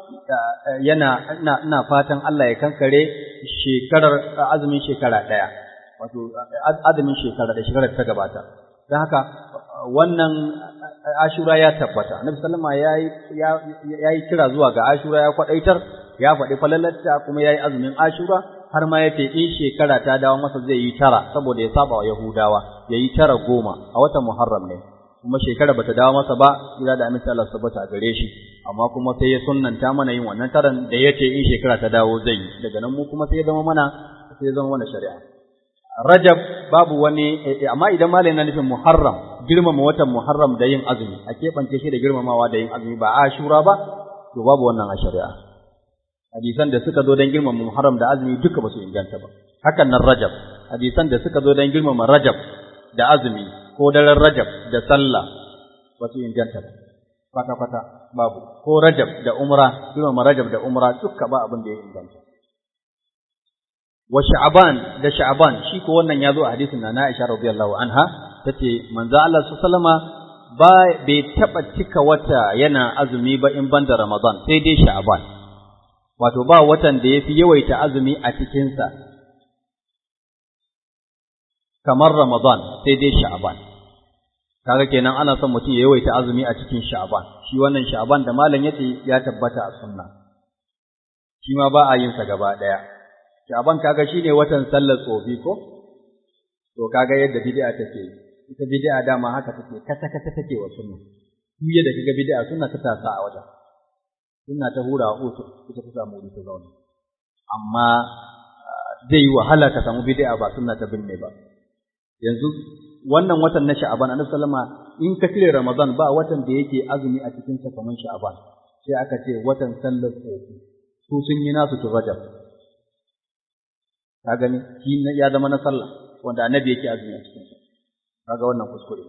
yana ina ina fatan Allah ya kankare shekarar azumin shekara daya wato azumin shekara da shekarar ta gabata dan haka wannan ashura ya tabbata annabi sallama yayi yayi kira zuwa ga ashura ya kwadaitar ya faɗi falalarta kuma yayi azumin ashura har ma yace in shekara ta dawo masa zai yi tara saboda ya saba wa yahudawa yayi tara goma a watan muharram ne kuma shekara bata dawo masa ba ila da amince Allah tabbata a gare shi amma kuma sai ya sunnanta mana yin wannan taran da yace in shekara ta dawo zai yi daga nan mu kuma sai ya zama mana sai ya zama mana shari'a Rajab babu wani amma idan malai na nufin Muharram girmama watan Muharram da yin azumi a keɓance shi da girmamawa da yin azumi ba Ashura ba to babu wannan a shari'a hadisan da suka zo don girmama Muharram da azumi duka ba su inganta ba hakan nan Rajab hadisan da suka zo don girmama Rajab da azumi ko daren Rajab da sallah ba su inganta ba kwata kwata babu ko Rajab da Umra girmama Rajab da Umra duka ba abin da ya inganta wa sha'ban da sha'ban shi ko wannan ya zo a hadisin na Aisha radiyallahu anha tace manzo Allah sallama ba bai taba cika wata yana azumi ba in banda Ramadan sai dai sha'ban wato ba watan da yafi yawaita azumi a cikin sa kamar Ramadan sai dai sha'ban kaga kenan ana son mutum ya yawaita azumi a cikin sha'ban shi wannan sha'ban da malam yace ya tabbata a sunna shi ma ba a yin sa gaba daya Sha'ban kaga shine watan sallar tsofi ko? To kaga yadda bid'a take ita bid'a dama haka take kata kata take wa sunna. Duk yadda kaga bid'a sunna ta tasa a wajen. Sunna ta hura wa utu ita ta samu wuri ta zauna. Amma zai yi wahala ka samu bid'a ba sunna ta binne ba. Yanzu wannan watan na Sha'ban Annabi sallama in ka cire Ramadan ba watan da yake azumi a cikin sa kamar Sha'ban. Sai aka ce watan sallar tsofi. Su sun yi nasu tun Rajab. ka gani shi ya zama na sallah wanda annabi yake azumi a cikin sa kaga wannan kuskure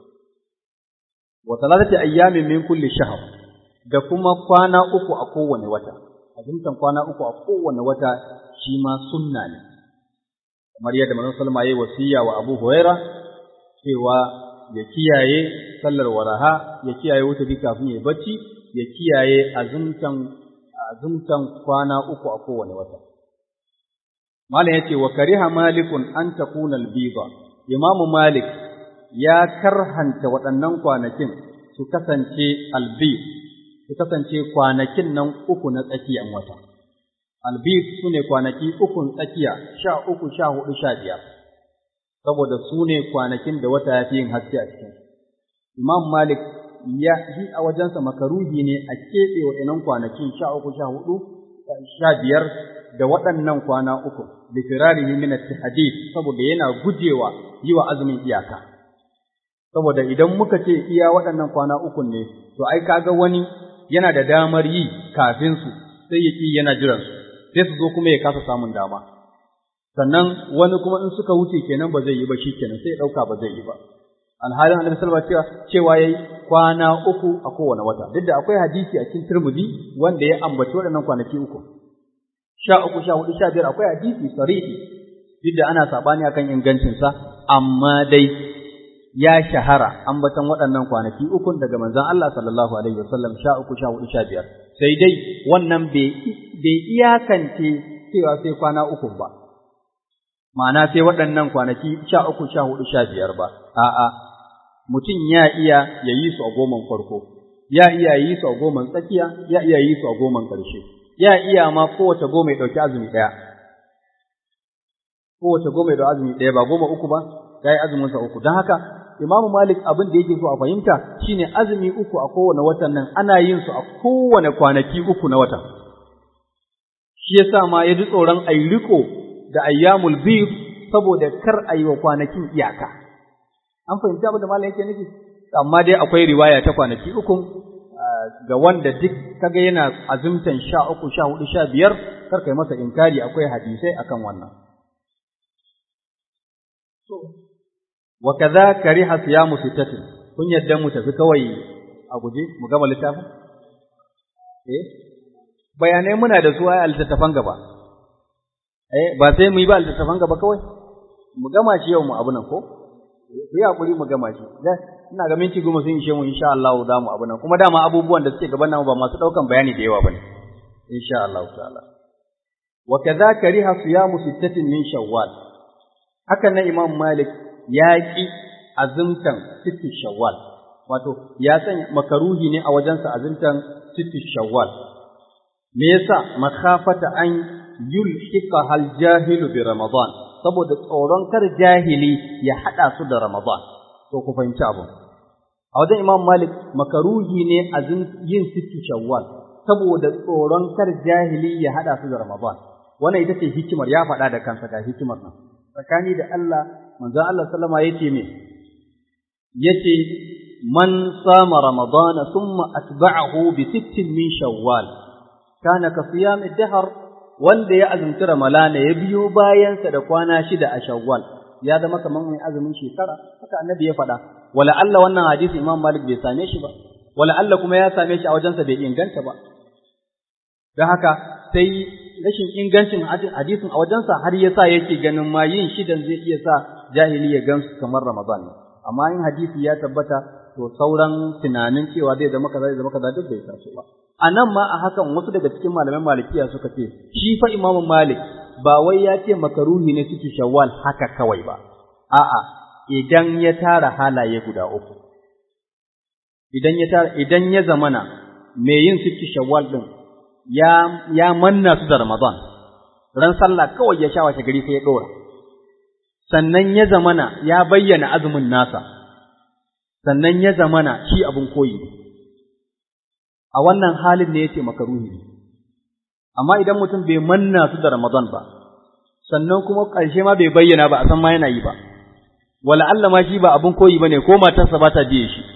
wa salatati ayyamin min kulli shahr da kuma kwana uku a kowane wata azumtan kwana uku a kowane wata shi ma sunna ne kamar yadda manzon sallama yayi wasiya wa Abu Huraira cewa ya kiyaye sallar waraha ya kiyaye wuta bi kafin ya bacci ya kiyaye azumtan azumtan kwana uku a kowane wata Malam ya ce wa kariha malikun an takuna albiba Imamu Malik ya karhanta waɗannan kwanakin su kasance albib su kasance kwanakin nan uku na tsakiyan wata albib su ne kwanaki ukun tsakiya sha uku sha hudu sha biyar saboda su ne kwanakin da wata ya fi yin haske a cikin Imam Malik ya yi a wajensa makaruhi ne a keɓe waɗannan kwanakin sha uku sha hudu sha biyar da waɗannan kwana uku da firarihi min at-tahdid saboda yana gujewa yi wa azumin iyaka saboda idan muka ce iya waɗannan kwana uku ne to ai kaga wani yana da damar yi kafin su sai ya ki yana jiran su sai su zo kuma ya kasa samun dama sannan wani kuma in suka wuce kenan ba zai yi ba shi kenan sai ya ɗauka ba zai yi ba alhalin annabi sallallahu alaihi wasallam cewa yayi kwana uku a kowane wata duk da akwai hadisi a cikin Tirmidhi wanda ya ambaci waɗannan kwanaki uku sha uku sha hudu sha biyar akwai hadisi sarihi duk da ana sabani akan ingancinsa amma dai ya shahara ambatan waɗannan kwanaki ukun daga manzon Allah sallallahu alaihi wasallam sha uku sha hudu sha biyar sai dai wannan bai iyakance cewa sai kwana uku ba ma'ana sai waɗannan kwanaki sha uku sha hudu sha biyar ba a'a mutum ya iya ya yi su a goman farko ya iya yi su a goman tsakiya ya iya yi su a goman ƙarshe ya iya ma kowace goma ya ɗauki azumi ɗaya kowace goma ya ɗauki azumi ɗaya ba goma uku ba ya yi azumin sa uku don haka Imam Malik abin da yake so a fahimta shine azumi uku a kowane watan nan ana yin su a kowane kwanaki uku na watan shi yasa ma ya ji tsoron ayi riko da ayyamul bid saboda kar a yi wa kwanakin iyaka an fahimci abin da malam yake nufi amma dai akwai riwaya ta kwanaki uku ga wanda duk kaga yana azumtan sha uku sha hudu sha biyar kar kai masa inkari akwai hadisai akan wannan wa kaza kariha siyamu sittatin kun yadda mu tafi kawai a guje mu gama littafin eh bayanai muna da su a littattafan gaba eh ba sai mu yi ba littattafan gaba kawai mu gama shi yau mu abu nan ko ku yi hakuri mu gama shi ina ga minti goma sun ishe mu insha Allah za mu abu nan kuma dama abubuwan da suke gaban namu ba masu daukan bayani da yawa bane insha Allah ta'ala wa kadha kariha siyamu sittatin min shawwal haka nan Imam Malik ya ki azumtan sittin shawwal wato ya san makaruhi ne a wajensa azumtan sittin shawwal me yasa makhafata an yulhiqa hal jahilu bi ramadan saboda tsoron kar jahili ya hada su da ramadan to ku fahimci abu a wajen imam malik makaruhi ne a yin sittu shawwal saboda tsoron kar jahili ya hada su da ramadan wannan ita ce hikimar ya faɗa da kansa ga hikimar nan tsakani da Allah manzon Allah sallama yace me yace man sama ramadana thumma atba'ahu bi sittin min shawwal kana ka siyam ad-dahr wanda ya azumci ramalana ya biyo bayansa da kwana shida a shawwal ya zama kamar mai azumin shekara haka annabi ya faɗa wala Allah wannan hadisi Imam Malik bai same shi ba wala Allah kuma ya same shi a wajensa bai inganta ba don haka sai rashin ingancin hadisin a wajensa har ya sa yake ganin ma yin shidan zai iya sa jahili ya gansu kamar Ramadan ne amma in hadisi ya tabbata to sauran tunanin cewa zai zama kaza zai zama kaza duk bai taso ba a nan ma a hakan wasu daga cikin malaman malikiya suka ce shi fa imamu malik ba wai ya ce makaruhi ne suke shawwal haka kawai ba a'a idan ya tara halaye guda uku idan ya tara idan ya zamana mai yin suke shawwal din ya ya manna su da ramadan ran sallah kawai ya sha washe gari sai ya dora sannan ya zamana ya bayyana azumin nasa sannan ya zamana shi abin koyi a wannan halin ne yace makaruhi amma idan mutum bai manna su da Ramadan ba sannan kuma ƙarshe ma bai bayyana ba a san ma yana yi ba wala Allah ma shi ba abin koyi bane ko matarsa ba ta biye shi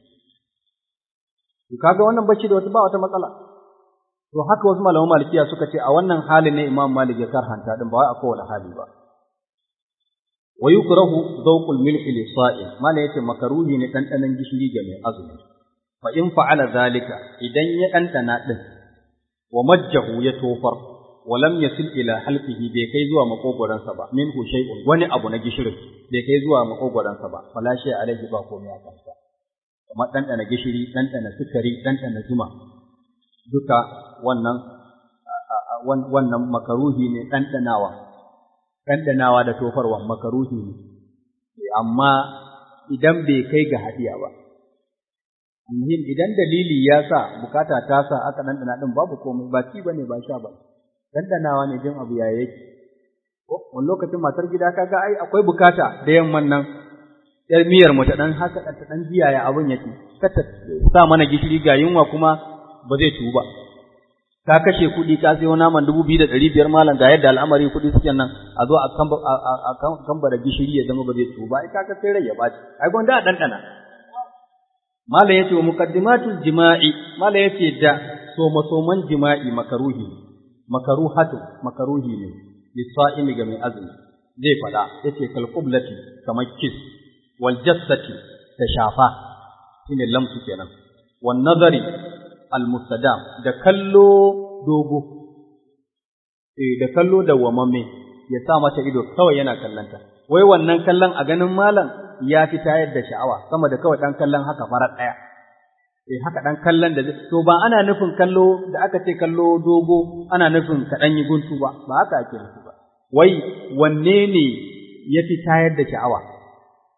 to kaga wannan bacci da wata ba wata matsala to haka wasu malaman malikiya suka ce a wannan halin ne Imam Malik ya karhanta din ba wai a kowane hali ba wa yukrahu zawqul milhi li sa'im mala yace makaruhi ne dandanan gishiri ga mai azumi fa in fa'ala zalika idan ya ɗanɗana ɗin wa majjahu ya tofar wa lam yasil ila halqihi bai kai zuwa makogoransa ba min hu shay'un wani abu na gishirin bai kai zuwa makogoransa ba fala shay alaihi ba komai a kansa kamar ɗanɗana gishiri ɗanɗana sukari ɗanɗana zuma duka wannan wannan makaruhi ne ɗanɗanawa ɗanɗanawa da tofarwa makaruhi ne amma idan bai kai ga hadiya ba muhim idan dalili ya sa bukata ta sa aka dandana din babu komai ba ci bane ba sha ba dandanawa ne jin abu ya yake ko wani lokacin matar gida kaga ai akwai bukata da yamman nan yar miyar mu ta dan haka ta dan biya ya abun yake ka ta sa mana gishiri ga yunwa kuma ba zai tubu ba ka kashe kuɗi ka sayo naman dubu biyu da ɗari biyar malam ga yadda al'amari kuɗi suke nan a zo a kamba da gishiri ya zama ba zai tubu ba ai kaga sai rai ya ɓaci ai gwanda a ɗanɗana Mala yace wa muqaddimatul jima'i mala yace da soma soman jima'i makaruhi makaruhatu makaruhi ne lisa'imi ga mai azumi zai fada yace kal qiblati kamar kis wal jassati da shafa shine lamsu kenan wan nazari al mustadam da kallo dogo eh da kallo da wamamme ya sa mata ido kawai yana kallanta wai wannan kallon a ganin malam ya fi tayar da sha'awa sama da kawai ɗan kallon haka farar ɗaya. Eh haka ɗan kallon da to ba ana nufin kallo da aka ce kallo dogo ana nufin kaɗan yi guntu ba ba haka ake nufi ba. Wai wanne ne ya fi tayar da sha'awa?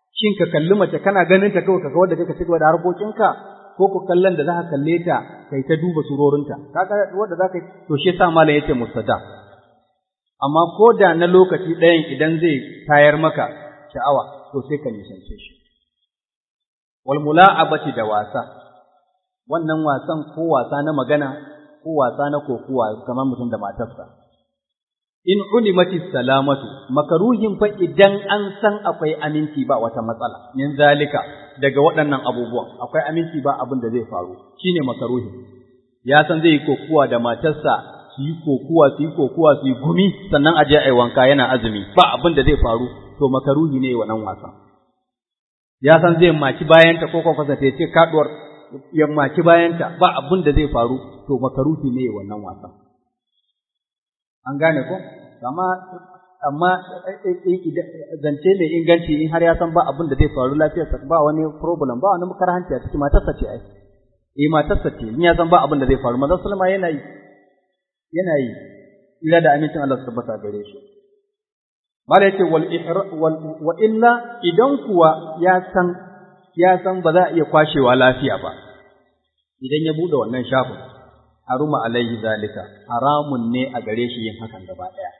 shin ka kalli mace kana ganin ta kawai ka kawar da kai ka cigaba da harkokinka ko ku kallon da za ka kalle ta kai ta duba surorinta kaga wanda za ka yi to shi yasa malam yace mustada amma ko da na lokaci ɗayan idan zai tayar maka sha'awa to sai ka nisance shi wal mula'abati da wasa wannan wasan ko wasa na magana ko wasa na kokuwa kamar mutum da matarsa in ulimati salamatu makaruhin fa idan an san akwai aminci ba wata matsala min zalika daga waɗannan abubuwan akwai aminci ba abin da zai faru shine makaruhin ya san zai yi kokuwa da matarsa su yi kokuwa su yi kokuwa su yi gumi sannan a je a yi wanka yana azumi ba abin da zai faru to makaruhi ne wannan wasan ya san zai maki bayanta ko kwakwasa ta ce kaduwar ya maki bayanta ba abin da zai faru to makaruhi ne wannan wasan an gane ko amma amma zance mai inganci in har ya san ba abin da zai faru lafiyarsa ba wani problem ba wani makarhanci a cikin matarsa ce ai eh matarsa ce in ya san ba abin da zai faru manzon sallama yana yi yana yi ila da amincin Allah su tabbata gare shi mala yace wal wal wa illa idan kuwa ya san ya san ba za a iya kwashewa lafiya ba idan ya bude wannan shafin haruma alaihi zalika haramun ne a gare shi yin hakan gaba daya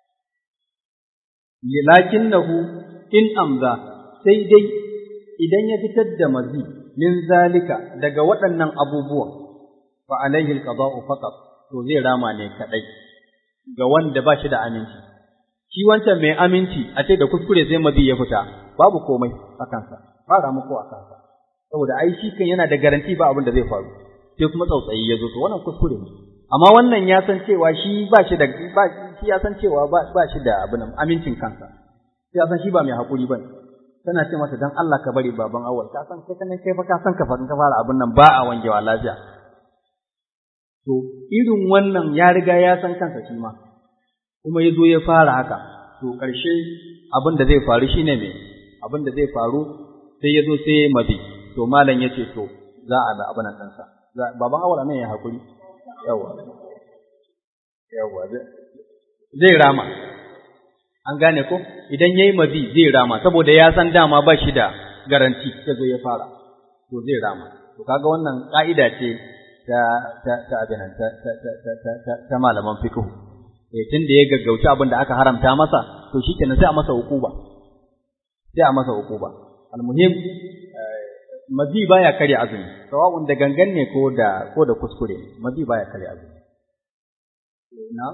lakinnahu in amza sai dai idan ya fitar da mazi min zalika daga waɗannan abubuwan fa alaihi alqada'u faqat to zai rama ne kadai ga wanda ba shi da aminci shi wancan mai aminci a ce da kuskure sai mazi ya fita babu komai a kansa ba ramu ko a kansa saboda ai shi kan yana da garanti ba abin da zai faru sai kuma tsautsayi ya zo to wannan kuskure ne amma wannan ya san cewa shi ba shi da ba shi ya san cewa ba ba shi da abin amincin kansa sai ya san shi ba mai hakuri bane tana ce masa dan Allah ka bari baban awal ka san kai kanin kai fa ka san ka fa ka fara abin nan ba a wangewa lafiya to irin wannan ya riga ya san kansa shi ma kuma ya zo ya fara haka to ƙarshe abin da zai faru shine me abin da zai faru sai ya zo sai ya mabi to malam ya ce to za a da abin nan ɗansa baban awal nan ya hakuri yawa yawa zai rama an gane ko idan yayi mabi zai rama saboda ya san dama ba shi da garanti ya zo ya fara to zai rama to kaga wannan ka'ida ce ta ta ta abin ta ta ta ta ta malaman fiqh eh tunda ya gaggauci abin da aka haramta masa to shikenan sai a masa hukuba sai a masa hukuba almuhim mazi baya kare azumi sawa'un da gangan ne ko da ko da kuskure mazi baya kare azumi na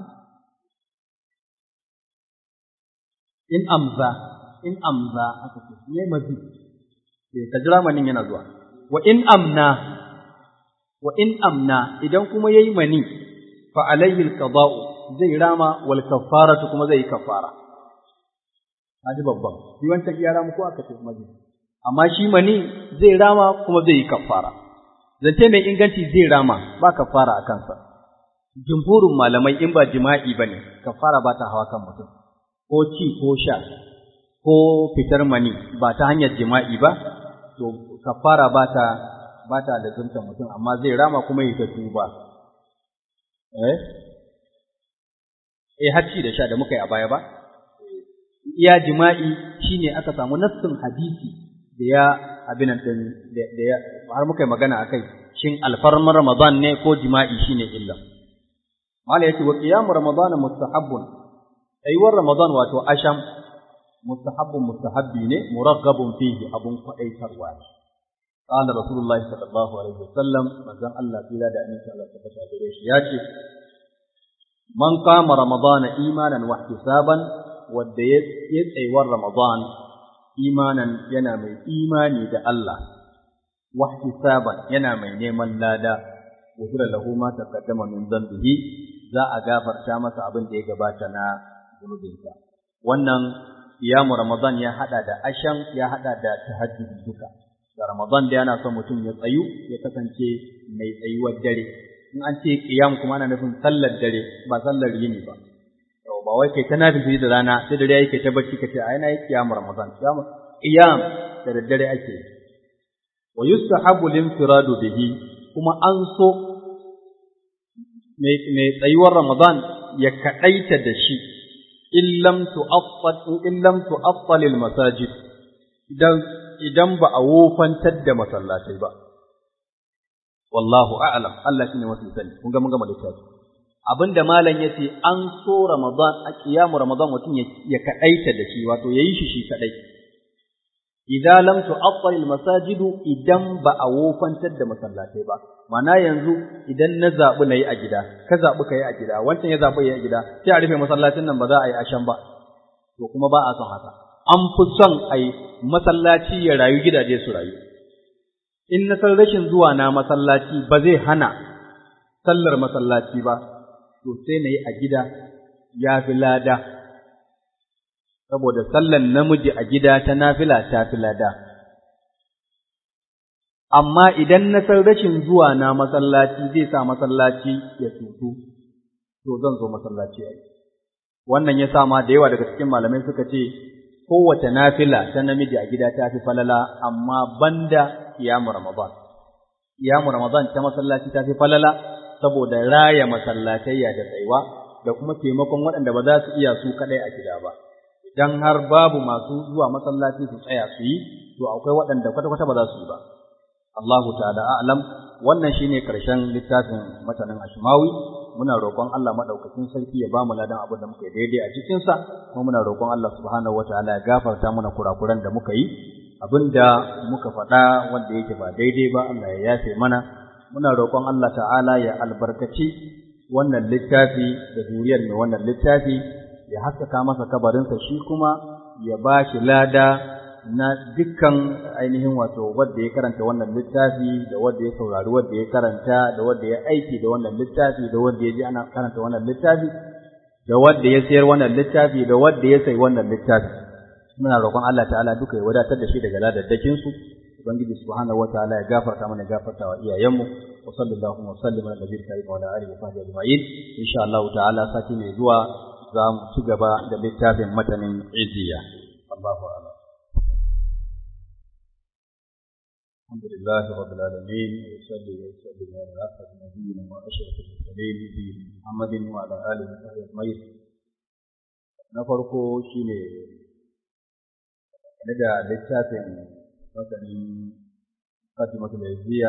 in amza in amza aka ce ne mazi eh ka jira manin yana zuwa wa in amna wa in amna idan kuma yayi mani fa alayhi alqada'u zai rama wal kaffaratu kuma zai kaffara hadi babban shi wancan iya ramu ko aka ce mazi amma shi mani zai rama kuma zai yi kaffara zance mai inganci zai rama ba kaffara a kansa jumhurin malamai in ba jima'i bane kaffara ba ta hawa kan mutum ko ci ko sha ko fitar mani ba ta hanyar jima'i ba to kaffara ba ta ba ta da zunta mutum amma zai rama kuma yi ta tuba eh eh hacci da sha da muka yi a baya ba iya jima'i shine aka samu nassin hadisi da ya abin din da ya har muka yi magana akai shin alfarmar ramadan ne ko jima'i shine illa mala yace wa qiyam ramadan mustahabbun aiwar ramadan wato asham mustahabbun mustahabbi ne muraggabun fihi abun kwadaitarwa ne قال رسول الله صلى الله عليه وسلم manzon Allah tsira da aminci Allah ta fata gare shi ya ce man qama ramadana imanan wa ihtisaban wanda ya tsayuwar ramadan imanan yana mai imani da Allah wa ihtisaban yana mai neman lada gufira lahu ma taqaddama min dhanbihi za a gafarta masa abin da ya gabata na zunubinsa wannan iyamu ramadan ya hada da ashan ya hada da tahajjud duka da ramadan da yana son mutum ya tsayu ya kasance mai tsayuwar dare in an ce qiyam kuma ana nufin sallar dare ba sallar yini ba yau ba wai kai ta nafi da rana sai dare yake ta bacci kace ai na yi qiyam ramadan qiyam qiyam da daddare ake wa yustahabu limtiradu bihi kuma an so mai tsayuwar ramadan ya kadaita da shi in lam tu'affal in lam tu'affal al masajid idan idan ba a wofantar da masallatai ba wallahu a'lam Allah shine mafi sani kun ga mun gama littafi abinda malam yace an so ramadan a kiyamu ramadan mutum ya kadaita da shi wato yayi shi shi kadai idza lam tu'attal masajidu idan ba a wofantar da masallatai ba mana yanzu idan na zabi nayi a gida ka zabi kai a gida wancan ya zabi yayi a gida sai a rufe masallacin nan ba za a yi ashan ba to kuma ba a son haka an fi son a yi masallaci ya rayu gidaje su rayu in na san rashin zuwa na masallaci ba zai hana sallar masallaci ba to sai na yi a gida ya fi lada saboda sallan namiji a gida ta nafila ta fi lada amma idan na san rashin zuwa na masallaci zai sa masallaci ya tutu to zan zo masallaci a wannan ya sa ma da yawa daga cikin malamai suka ce kowace nafila ta namiji a gida ta fi falala amma banda kiyamu ramadan kiyamu ramadan ta masallaci ta fi falala saboda raya masallatayya da tsaiwa da kuma taimakon waɗanda ba za su iya su kaɗai a gida ba idan har babu masu zuwa masallaci su tsaya su yi to akwai waɗanda kwata-kwata ba za su yi ba Allahu ta'ala a'lam wannan shine karshen littafin matanin Ashmawi muna roƙon Allah madaukakin sarki ya bamu ladan abin da muka yi daidai a cikin sa kuma muna roƙon Allah subhanahu wataala ya gafarta mana kurakuran da muka yi abinda muka faɗa wanda yake ba daidai ba Allah ya yafe mana muna roƙon Allah ta'ala ya albarkaci wannan littafi da zuriyar mai wannan littafi ya haskaka masa kabarinsa shi kuma ya ba shi lada na dukkan ainihin wato wanda ya karanta wannan littafi da wanda ya saurari wanda ya karanta da wanda ya aiki da wannan littafi da wanda ya ji ana karanta wannan littafi da wanda ya sayar wannan littafi da wanda ya sayi wannan littafi muna roƙon Allah ta'ala duka ya wadatar da shi daga ladaddakin su ubangiji subhanahu wataala ya gafarta mana gafarta wa iyayenmu wa sallallahu wa sallim ala nabiyil karim wa ala alihi wa sahbihi ajma'in insha Allah ta'ala sati mai zuwa za mu ci gaba da littafin matanin iziya Allahu a'lam الحمد لله رب العالمين وصلي وسلم على أسعد نبينا وأشرف المرسلين نبينا محمد وعلى آله وصحبه أجمعين na farko shine ne da littafin masanin Fatimatul Izziya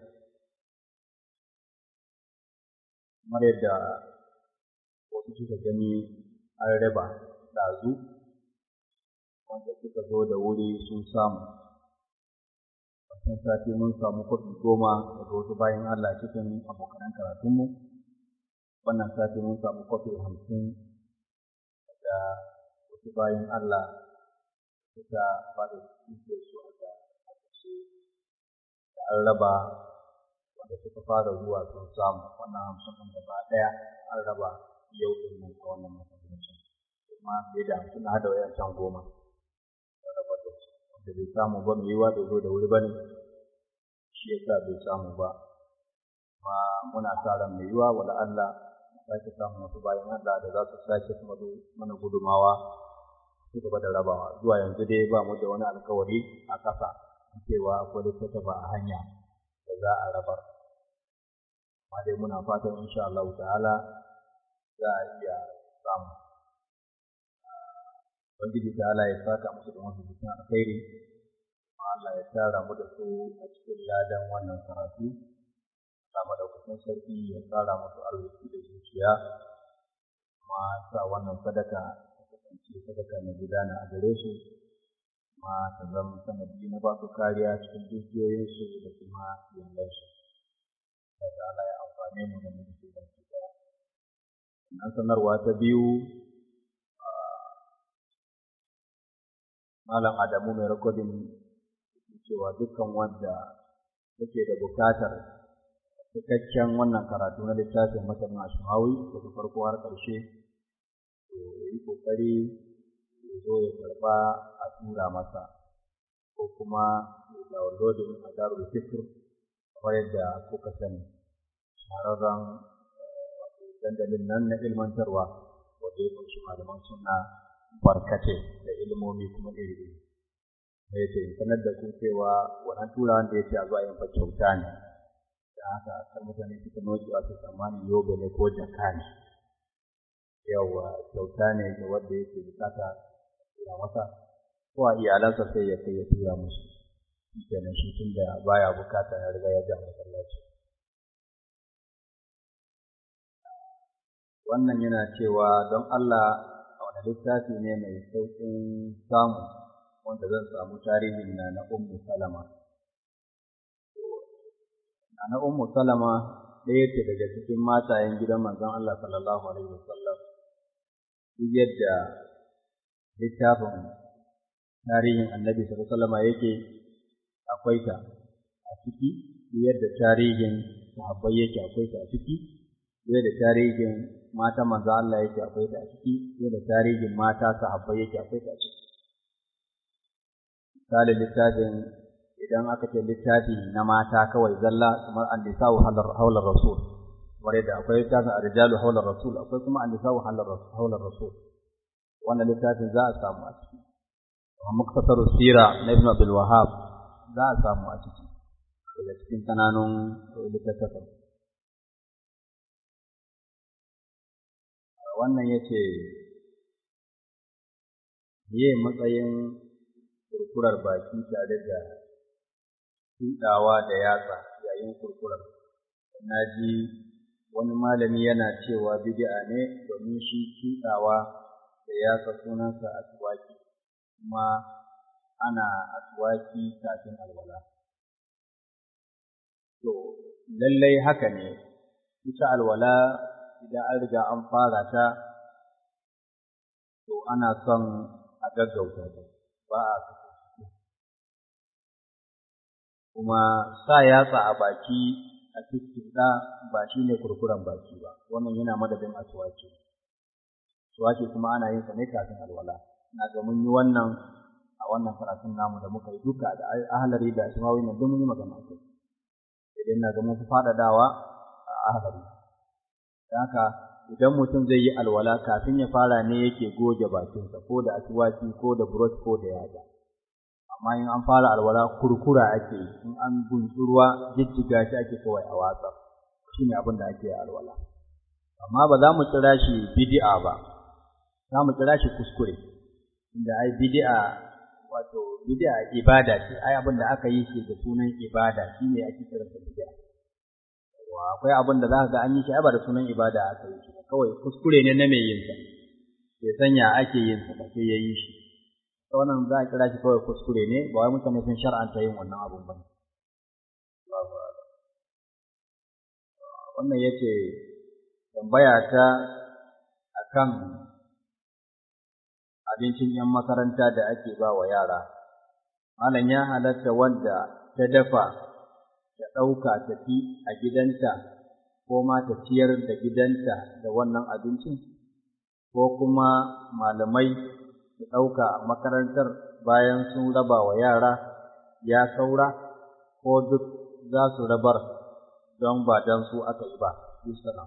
kamar yadda wasu suka gani an raba ɗazu wanda suka zo da wuri sun samu wancan sati mun samu kwafi goma daga wasu bayan Allah cikin abokanan karatunmu wannan sati mun samu kwafi hamsin daga wasu bayan Allah suka ba da suke su aka ce da an raba wanda suka fara zuwa sun samu wannan hamsin ɗin gaba ɗaya an raba yau ɗin nan a wannan masallacin kuma fiye da hamsin na hada wayancan goma da bai samu ba mai yiwa bai zo da wuri ba ne shi yasa bai samu ba ma muna sa ran mai yiwa wala Allah sake samun wasu bayan Allah da za su sake kuma mana gudumawa su gaba da rabawa zuwa yanzu dai ba mu da wani alkawari a ƙasa cewa akwai littattafa a hanya da za a rabar amma dai muna fatan insha Allah ta'ala za a iya samu Ubangiji ta Allah ya saka musu da wasu cikin alkhairi, Allah ya tara mu da su a cikin ladan wannan karatu, Allah madaukakin sarki ya tsara musu arziki da zuciya, kuma sa wannan sadaka ta kasance sadaka mai gudana a gare su, kuma ta zama sanadi na ba su kariya cikin dukiyoyinsu da kuma iyalansu. Allah ta'ala ya amfane mu da mu da su baki ɗaya. Sannan sanarwa ta biyu Malam Adamu mai rikodin cewa dukkan wanda yake da bukatar cikakken wannan karatu na littafin masanin Ashmawi daga farko har ƙarshe to yi ƙoƙari ya zo ya karɓa a tura masa ko kuma ya downloading a Darul Fikr kamar yadda kuka sani shahararren dandalin nan na ilmantarwa wanda ya ƙunshi malaman sunna barkate da ilimomi kuma iri-iri. Da ya ce, in sanar da ku cewa wannan turawan da ya ce a zuwa yin fa kyauta ne, da haka kar mutane suka noki a su tsammanin yobe ne ko jaka ne. Yawwa kyauta ne ga wanda yake bukata ya masa, ko a iyalansa sai ya kai ya tura musu kenan shi tun da baya bukata ya riga ya ja masallaci wannan yana cewa don Allah a wani littafi ne mai sauƙin samu wanda zan samu tarihin na na Ummu Salama. Na Ummu Salama ɗaya ce daga cikin matayen gidan manzon Allah sallallahu alaihi wasallam. Duk yadda littafin tarihin Annabi sallallahu alaihi wasallam yake akwai ta a ciki, duk yadda tarihin sahabbai yake akwai ta a ciki, duk da tarihin mata manzo Allah yake akwai ta a ciki, duk da tarihin mata sahabbai yake akwai ta a ciki. misali littafin idan aka ce littafi na mata kawai zalla kamar an-nisa'u haular rasul wanda da akwai littafin ar-rijalu haular rasul akwai kuma an-nisa'u haular rasul wannan littafin za a samu a ciki wa muktasar sira na ibn abdul wahhab za a samu a ciki daga cikin kananun littattafan wannan yace ye matsayin kurkurar baki tare da tuɗawa da yatsa yayin kurkurar. Na ji wani malami yana cewa bid'a ne domin shi tuɗawa da yatsa sunansa aswaki kuma ana aswaki kafin alwala. To, lallai haka ne, ita alwala idan an riga an fara ta, to ana son a gaggauta ta, ba a kuma sa yatsa a baki a cikin da ba shi ne kurkuren baki ba wannan yana madadin aswaki aswaki kuma ana yin sa ne kafin alwala na ga mun yi wannan a wannan karatun namu da muka yi duka da ahlari da asmawi nan duk mun yi magana kai idan na ga mun fi faɗaɗawa a ahlari haka idan mutum zai yi alwala kafin ya fara ne yake goge bakinsa ko da aswaki ko da brush ko da yatsa amma in an fara alwala kurkura ake yi in an gunsu ruwa jijjiga shi ake kawai a watsa shi ne abin da ake alwala amma ba za mu kira shi bid'a ba za mu kira shi kuskure inda ai bid'a wato bid'a ibada ce ai abin da aka yi shi da sunan ibada shi ne ake kira sa bid'a wa akwai abin da za ka ga an yi shi ai ba da sunan ibada aka yi shi kawai kuskure ne na mai yin sa bai sanya ake yin sa ba sai ya yi shi wannan za a kira shi kawai kuskure ne ba wai mutane sun shar'anta yin wannan abun ba wannan ya ce tambaya ta akan abincin ‘yan makaranta da ake ba wa yara malam ya halatta wanda ta dafa ta ɗauka ta fi a gidanta ko ma ta ciyar da gidanta da wannan abincin ko kuma malamai su ɗauka a makarantar bayan sun raba wa yara ya saura ko duk za su rabar don ba don su aka yi ba, Yusuf.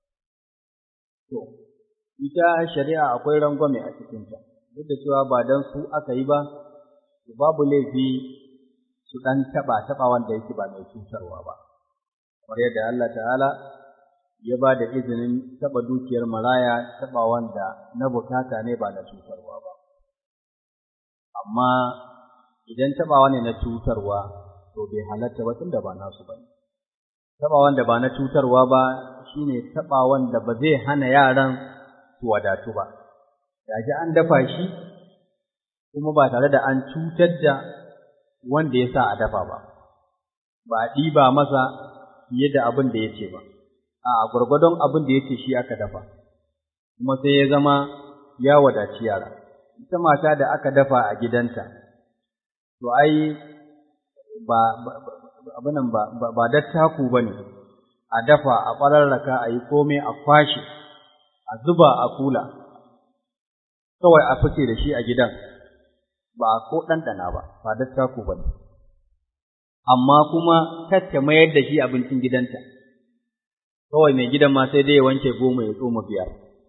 To, ita shari'a akwai rangwame a cikinta, duk da cewa ba don su aka yi ba, babu laifi su ɗan taɓa taɓa wanda yake ba mai cutarwa ba. Kamar yadda Allah ta'ala ya ba da izinin taɓa dukiyar maraya taɓa wanda na bukata ne ba na cutarwa ba. amma idan taɓawa ne na cutarwa to bai halatta ba tunda ba nasu ba taɓawan da ba na cutarwa ba shine taɓawan da ba zai hana yaran su wadatu ba gaji an dafa shi kuma ba tare da an cutar da wanda ya sa a dafa ba ba a ɗiba masa fiye da abin da ya ce ba a gwargwadon abin da ya ce shi aka dafa kuma sai ya zama ya wadaci yara ita mata da aka dafa a gidanta, to ai ba abinan ba ba dattaku ba ne, a dafa a ɓararraka a yi komai a kwashe, a zuba a kula, kawai a fice da shi a gidan, ba a ko ɗanɗana ba, ba dattaku ba ne. Amma kuma kacce mayar da shi abincin gidanta, kawai mai gidan ma sai dai ya wanke goma ya tsoma biyar.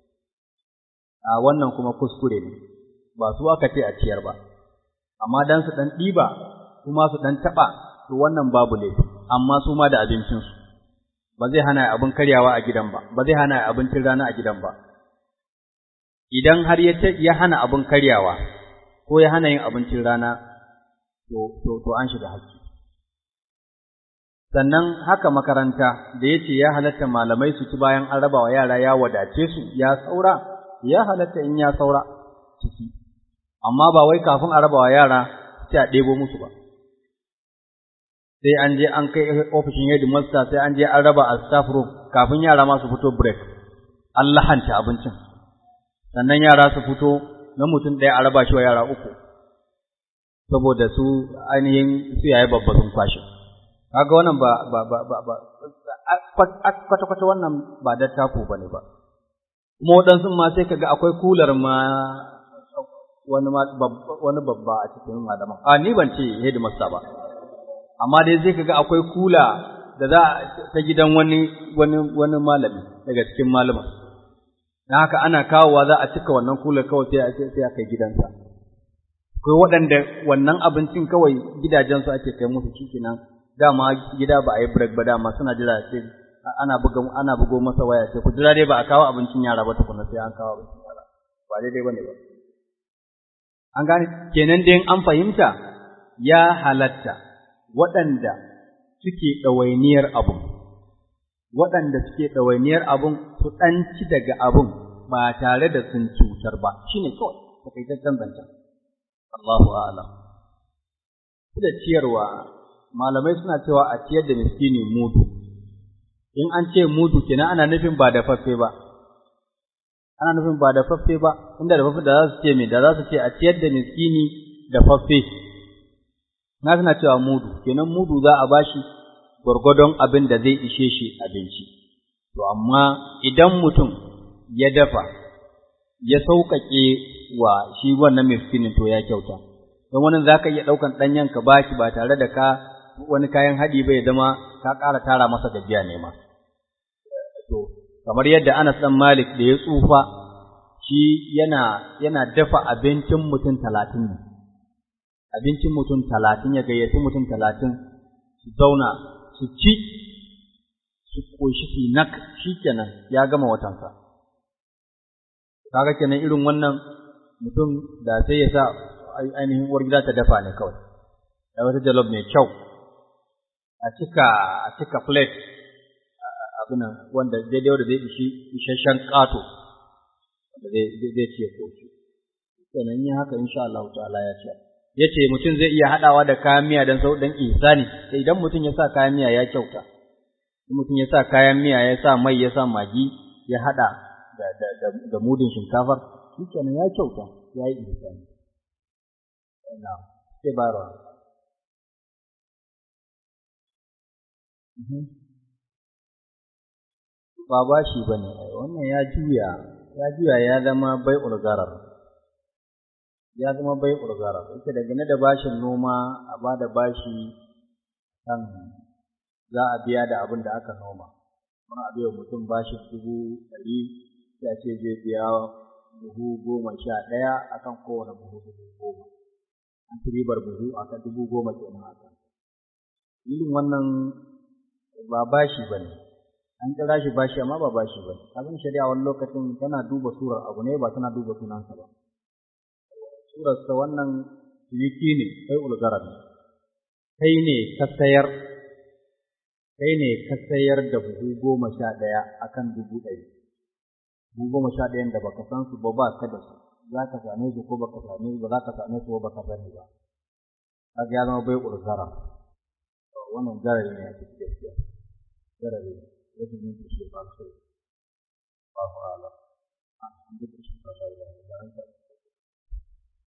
A wannan kuma kuskure ne. ba su aka ce a ciyar ba, amma dan su ɗan ɗiba kuma su ɗan taɓa, to wannan babu laifi, amma su ma da abincinsu, ba zai hana abin karyawa a gidan ba, ba zai hana abincin rana a gidan ba. Idan har ya hana abin karyawa, ko ya hana yin abincin rana to to an shiga haƙƙi sannan haka makaranta da ya ce ya halatta malamai su ci bayan an raba wa yara ya wadace su ya saura ya halatta in ya saura su ci amma ba wai kafin a raba wa yara sai a ɗebo musu ba sai an je an kai ofishin headmaster sai an je an raba a staff room kafin yara ma su fito break an lahanta abincin sannan yara su fito na mutum ɗaya a raba shi wa yara uku saboda su ainihin su yayi babba sun kwashe kaga wannan ba ba ba ba ba kwata kwata wannan ba dattako bane ba kuma waɗansu ma sai kaga akwai kular ma wani wani babba a cikin malaman a ni ban ce headmaster ba amma dai zai kaga akwai kula da za ta gidan wani wani wani malami daga cikin malaman dan haka ana kawowa za a cika wannan kular kawai sai a sai a kai gidansa akwai waɗanda wannan abincin kawai gidajensu ake kai musu shikenan dama gida ba a yi break ba dama suna jira sai ana buga ana bugo masa waya sai ku jira dai ba a kawo abincin yara ba tukuna sai an kawo abincin yara ba daidai bane ba an gane kenan dai an fahimta ya halatta waɗanda suke ɗawainiyar abun waɗanda suke ɗawainiyar abun su ɗanci daga abun ba tare da sun cutar ba shine kawai takaitaccen zancen Allahu a'lam da ciyarwa malamai suna cewa a ciyar da miskini mudu in an ce mudu kenan ana nufin ba da faffe ba ana nufin ba da faffe ba inda da faffe da za su ce me da za su ce a ciyar da miskini da faffe na suna cewa mudu kenan mudu za a bashi gwargwadon abin da zai ishe shi abinci to amma idan mutum ya dafa ya sauƙaƙe wa shi wannan miskinin to ya kyauta don wani za ka iya ɗaukan ɗanyen ka bashi ba tare da ka wani kayan haɗi bai zama ka ƙara tara masa gajiya ne ma. To, kamar yadda Anas ɗan Malik da ya tsufa, shi yana, yana dafa abincin mutum talatin ne. Abincin mutum talatin ya gayyaci mutum talatin su zauna su ci, su ƙoshi su nak shi kenan ya gama watansa. Kaga kenan irin wannan mutum da sai ya sa ainihin uwar gida ta dafa ne kawai. Da wata jalof mai kyau, a cika a cika plate abinan wanda daidai wanda zai ishi isasshen ƙato wanda zai zai ce koshi sannan yin haka insha Allah ta'ala ya ce yace mutum zai iya hadawa da kayan miya dan sau dan ihsani sai idan mutum ya sa kayan miya ya kyauta idan mutum ya sa kayan miya ya sa mai ya sa magi ya hada da da da, da mudin shinkafar shikenan ya kyauta ya yi ihsani na'am sai bayarwa ba ba shi ba ne, wannan ya juya, ya juya ya zama bai urgarar, ya zama bai urgarar, ita daga da bashin noma a ba da bashi kan za a biya da abin da aka noma, wani abu yau mutum bashin dubu ɗari ya ce zai biya buhu goma sha ɗaya akan kowane buhu dubu goma, an ci ribar buhu akan dubu goma kenan akan. Irin wannan ba bashi ba ne, an kira shi bashi amma ba bashi ba ne, abin shari'a wani lokacin tana duba surar abu ne ba tana duba sunansa ba. Surarsa wannan ciniki ne, kai ulgarar kai ne ka sayar, kai ne ka sayar da buhu goma sha ɗaya a kan dubu ɗari. Buhu goma sha ɗayan da baka san su ba ba ka da su, za ka same su ko baka same su ba za ka same su ba baka sani ba. Kaga ya zama bai ulgarar. wannan garari ne a cikin gaskiya garari ne wajen yin kushe ba su ba ku ala a cikin duk kushe ba su da an